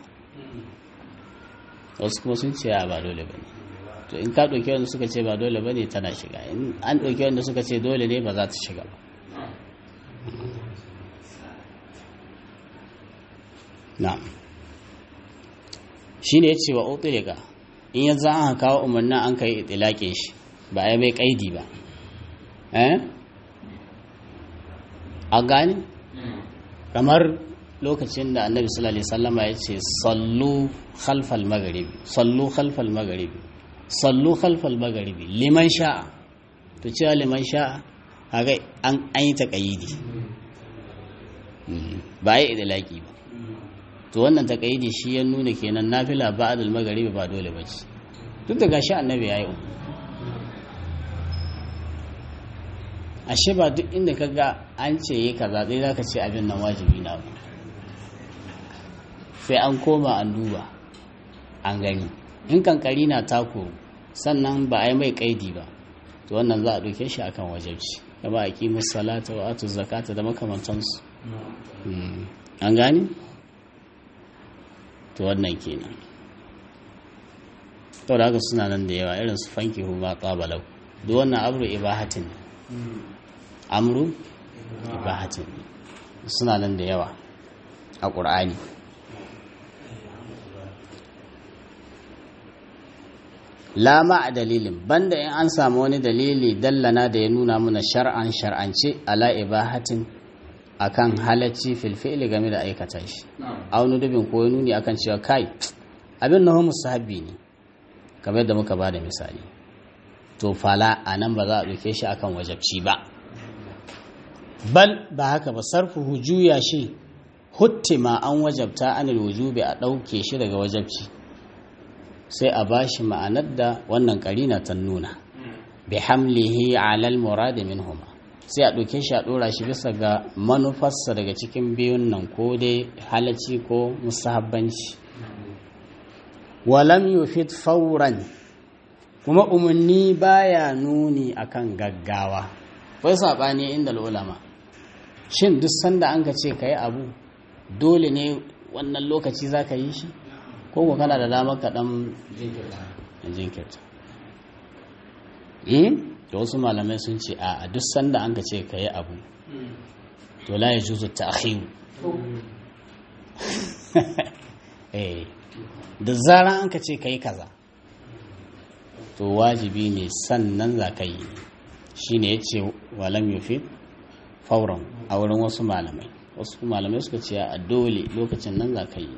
wasu kuma sun ce a ba dole ba ne to in ka ɗauki wanda suka ce ba dole ba ne tana shiga in an ɗauki wanda suka ce dole ne ba za ta shiga ba na'am shi ne ya ce wa utsirika in yanzu an kawo umarnin an kai itilaƙin shi ba a yi mai ƙaidi ba eh a gani kamar lokacin da annabi sallallahu alaihi wasallama ya ce sallu khalfal magharibi sallu khalfal magharibi sallu khalfal magharibi liman sha'a to cewa liman sha'a haka an an yi taqayidi ba yi idlaki ba to wannan taqayidi shi ya nuna kenan nafila ba'dal magharibi ba dole bace duk da gashi annabi yayi uku ashe ba duk inda ka ga an ce yi kaza dai za ka ce abin nan wajibi na ba sai an koma an duba an gani in kankari na tako sannan ba a yi mai kaidi ba to wannan za a ɗauke shi akan wajabci kama a ƙi salata wa atu zakata da makamantansu Mm. an gani to wannan kenan to da haka suna nan da yawa irin su fanki huma ƙabalau duk wannan abu ibahatin ne amru ibahatin suna nan da yawa a ƙur'ani lama a dalilin banda in an samu wani dalili dallana da ya nuna mana shar'an shar'ance ala ibahatin akan halacci filfili game da aikata shi aunu dubin ko ya nuni akan cewa kai abin na homus sahabi ne kamar yadda muka ba da misali to fala a nan ba za a ɗauke shi akan wajabci ba bal ba haka ba sarfuhu juya shi huttima an wajabta anil wujubi a ɗauke shi daga wajabci sai a bashi ma'anar da wannan karina ta nuna bi hamlihi alal muradi minhuma sai a ɗauke shi a ɗora shi bisa ga manufarsa daga cikin biyun nan ko dai halacci ko musahabbanci walam yufid fauran kuma umarni baya nuni akan gaggawa wai saɓani inda ulama shin duk sanda an ka ce ka yi abu dole ne wannan lokaci za ka yi shi ko ko kana da damar ka ɗan jinkirta da wasu malamai sun ce a duk sanda an ka ce ka yi abu to la ya juzu ta akhiru da zaran an ka ce ka yi kaza to wajibi ne sannan za ka yi shi ne ya ce walam yufi fauran a wurin wasu malamai wasu malamai suka ce a dole lokacin nan za ka yi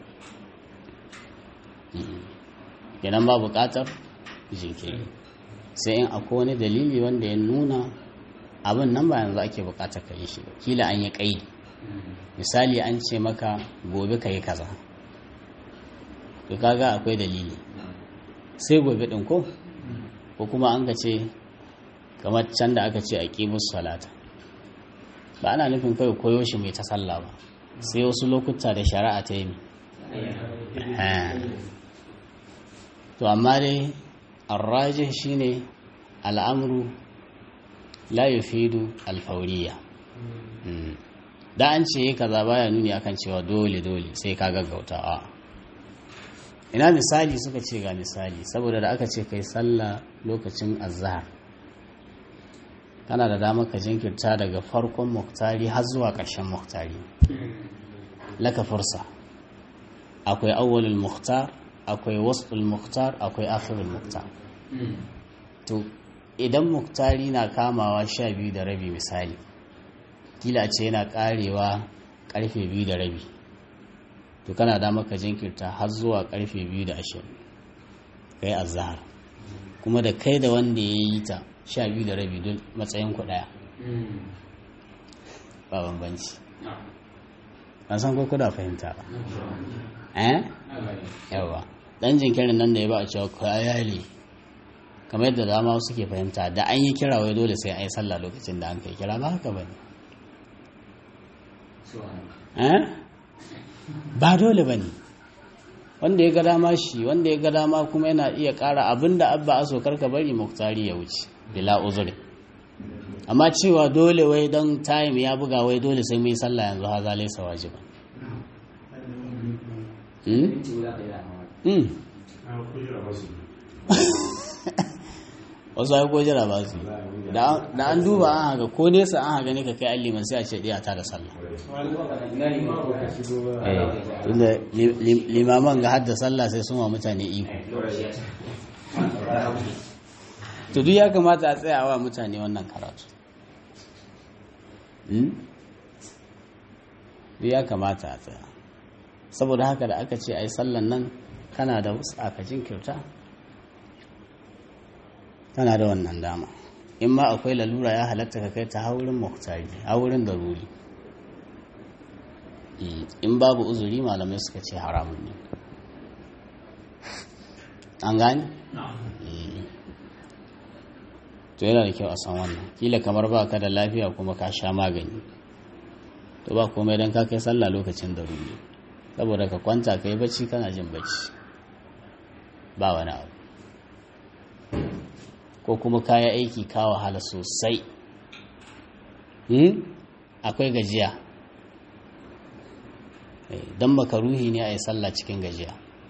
kenan ba buƙatar jinkiri sai in akwai wani dalili wanda ya nuna abin nan ba yanzu ake buƙatar ka yi shi ba kila an yi ƙaidi misali an ce maka gobe ka yi kaza to kaga akwai dalili sai gobe ɗin ko ko kuma an ka ce kamar can da aka ce a ƙimus salata ba ana nufin kawai koyo shi mai ta sallah ba sai wasu lokuta da shari'a ta yi to amma dai arrajin shine al'amru la yufidu alfauriya da an ce kaza baya nuni akan cewa dole dole sai ka gaggauta a ina misali suka ce ga misali saboda da aka ce kai sallah lokacin azhar kana da damar ka jinkirta daga farkon muktari har zuwa ƙarshen muktari laka fursa akwai awwalul muktar akwai wasful muktar akwai akhirul muktar to idan muktari na kamawa sha biyu da rabi misali kila ce yana karewa karfe biyu da rabi to kana da maka jinkirta har zuwa karfe biyu da ashirin kai azhar kuma da kai da wanda ya yi ta sha biyu da rabi don matsayin ku daya ba bambanci ban san ko kuna fahimta ba eh yawa dan jinkirin nan da ya ba a cewa kayali kamar yadda dama suke fahimta da an yi kira wai dole sai an yi sallah lokacin da an kai kira ba haka bane eh ba dole bane wanda ya ga dama shi wanda ya ga dama kuma yana iya ƙara abinda abba aso karka bari muktari ya wuce bila uzuri amma cewa dole wai don time ya buga wai dole sai mu yi sallah yanzu haza laisa wajiba wasu ya jira ba su da an duba an haka ko nesa an haka ne ka kai alliman sai a ce ɗiya ta da sallah tunda limaman ga hadda sallah sai sun wa mutane iko to duk ya kamata a tsaya wa mutane wannan karatu duk ya kamata a tsaya saboda haka da aka ce ai sallan nan kana da wasu aka jinkirta kana da wannan dama in ma akwai lalura ya halatta ka kai ta haurin muhtari haurin daruri in babu uzuri malamai suka ce haramun ne an gani? to yana da kyau a san wannan kila kamar ba ka da lafiya kuma ka sha magani to ba komai don ka kai sallah lokacin daruri saboda ka kwanta ka yi bacci kana jin bacci ba wani abu ko kuma kaya aiki ka wahala sosai akwai gajiya don makaruhi ne a yi sallah cikin gajiya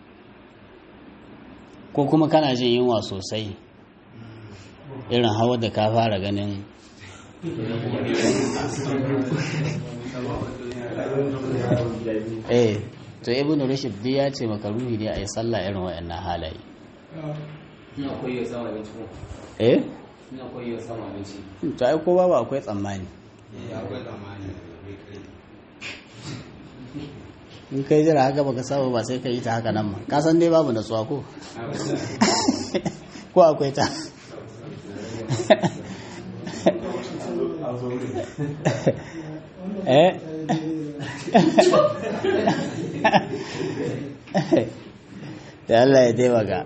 ko kuma kana jin yunwa sosai irin hawa da ka fara ganin eh to ibn rushd dai ya ce makaruhi ne a yi sallah irin waɗannan halaye ina koyi sama abinci ko eh ina koyi sama abinci to ai ko babu akwai tsammani in kai jira haka baka saba ba sai ka yi ta haka nan ma ka san dai babu natsuwa ko ko akwai ta eh da Allah ya taimaka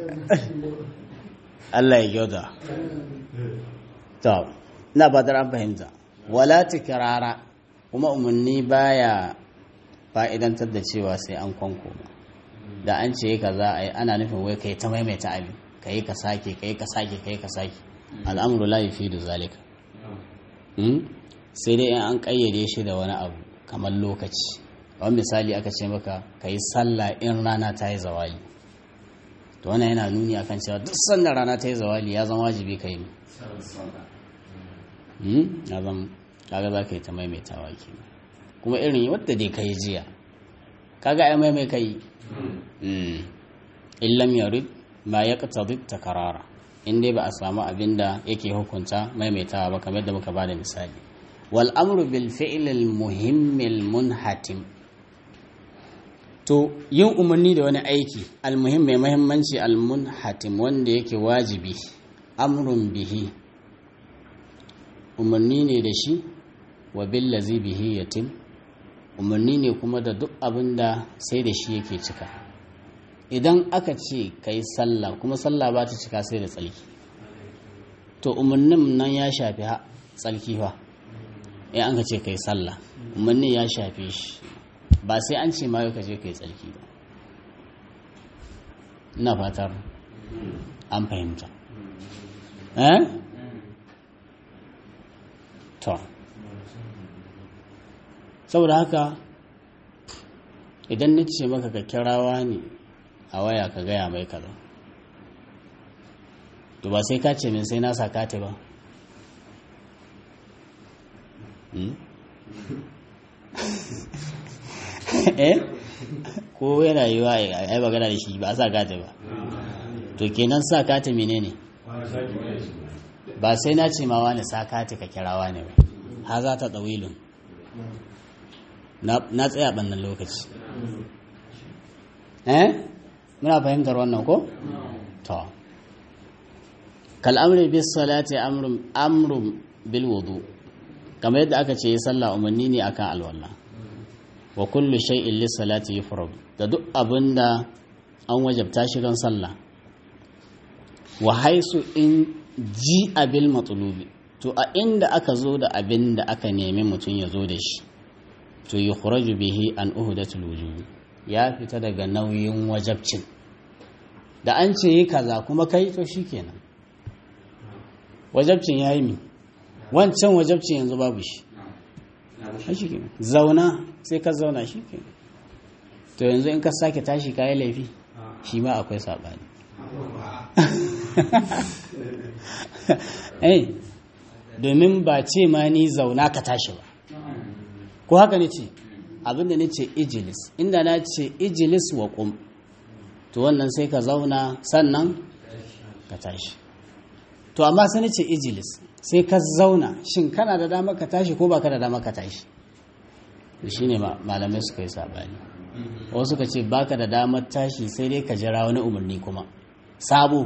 Allah ya kyauta to ina fatar an fahimta wala tikrara kuma umarni baya fa'idantar da cewa sai an kwanko da an ce ka za a yi ana nufin wai kai ta maimaita abin ka yi ka sake ka yi ka sake ka yi ka sake al'amuru la yi fi da zalika sai dai in an ƙayyade shi da wani abu kamar lokaci wani misali aka ce maka ka yi sallah in rana ta yi zawali to wannan yana nuni akan cewa duk sannan rana ta yi zawali ya zama wajibi ka yi ya zama kaga za ka yi ta maimaitawa ke kuma irin wadda dai ka yi jiya kaga ai maimai ka yi in lam yarid ma ya ta karara in dai ba a samu abin da yake hukunta maimaitawa ba kamar da muka bada misali wal amru bil fi'l al muhimm al munhatim to yin umarni da wani aiki al muhim mai muhimmanci al munhatim wanda yake wajibi amrun bihi umarni ne da shi wa billazi bihi yatim umarni ne kuma da duk abin da sai da shi yake cika idan aka ce ka yi sallah kuma sallah ba ta cika sai da tsalki to umarnin nan ya shafi tsalki fa in an ka ce ka yi sallah umarni ya shafe shi ba sai an ce ma ka je ka yi tsalki ba ina fatar an fahimta eh to saboda haka idan na ce maka ka kirawa ne a waya ka gaya mai kaza to ba sai ka ce min sai na sakate ba eh ko yana yi wa a yi magana da shi ba a sakate ba to kenan sakate menene ba sai na ce ma wani sakate ka kirawa ne ba ha za ta tsawilun na tsaya ɓannan lokaci eh muna fahimtar wannan ko? to kal'amri bis salati amrun bil wudu kamar yadda aka ce yi sallah umarni ne akan alwala wa kullu shay'in lis salati yufrad da duk abinda an wajabta shi don sallah wa haisu in ji abil matlubi to a inda aka zo da abin da aka nemi mutum ya zo da shi to yi khuraju bihi an uhudatul wujubi ya fita daga nauyin wajabcin da an ce yi kaza kuma kai to shikenan wajabcin ya yi mi wancan wajabcin yanzu babu shi zauna sai ka zauna shikenan to yanzu in ka sake tashi kayi laifi shi ma akwai saɓani domin ba ce ma ni zauna ka tashi ba ko haka ne ce abinda ne ce ijilis inda na ce ijilis wa kum to wannan sai ka zauna sannan ka tashi to amma sai ce ijilis sai ka zauna shin kana da dama ka tashi ko ba ka da dama ka tashi shi ne malamai suka yi saɓani wasu ka ce baka da damar tashi sai dai ka jira wani umarni kuma sabo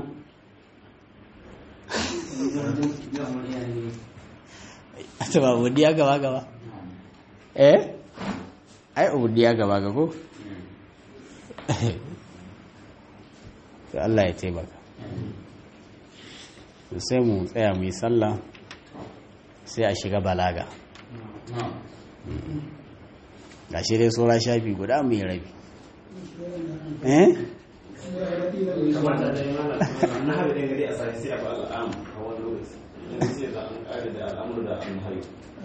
ta ba umarniya gaba gaba eh ai umarniya gaba ga ko to Allah ya taimaka sai mu tsaya mu yi sallah sai a shiga balaga ga shi dai tsora shafi guda mu yi rabi eh kamata da yana na haɗe ɗin gari a sai sai a ba al'am a wani lokaci yanzu sai za an ƙare da al'amur da an hayo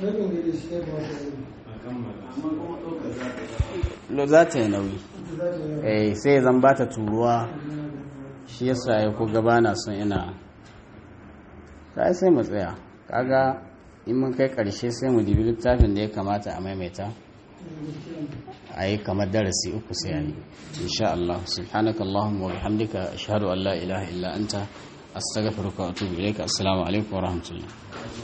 lo za ta yi nauyi eh sai zan ba ta turuwa shi yasa ya ko gaba na son ina ta sai mu tsaya kaga in mun kai karshe sai mu dibi littafin da ya kamata a maimaita a yi kamar darasi uku sai a yi insha Allah subhanaka Allahumma wa bihamdika ashhadu an la ilaha illa anta astaghfiruka wa atubu ilayka assalamu alaikum wa rahmatullah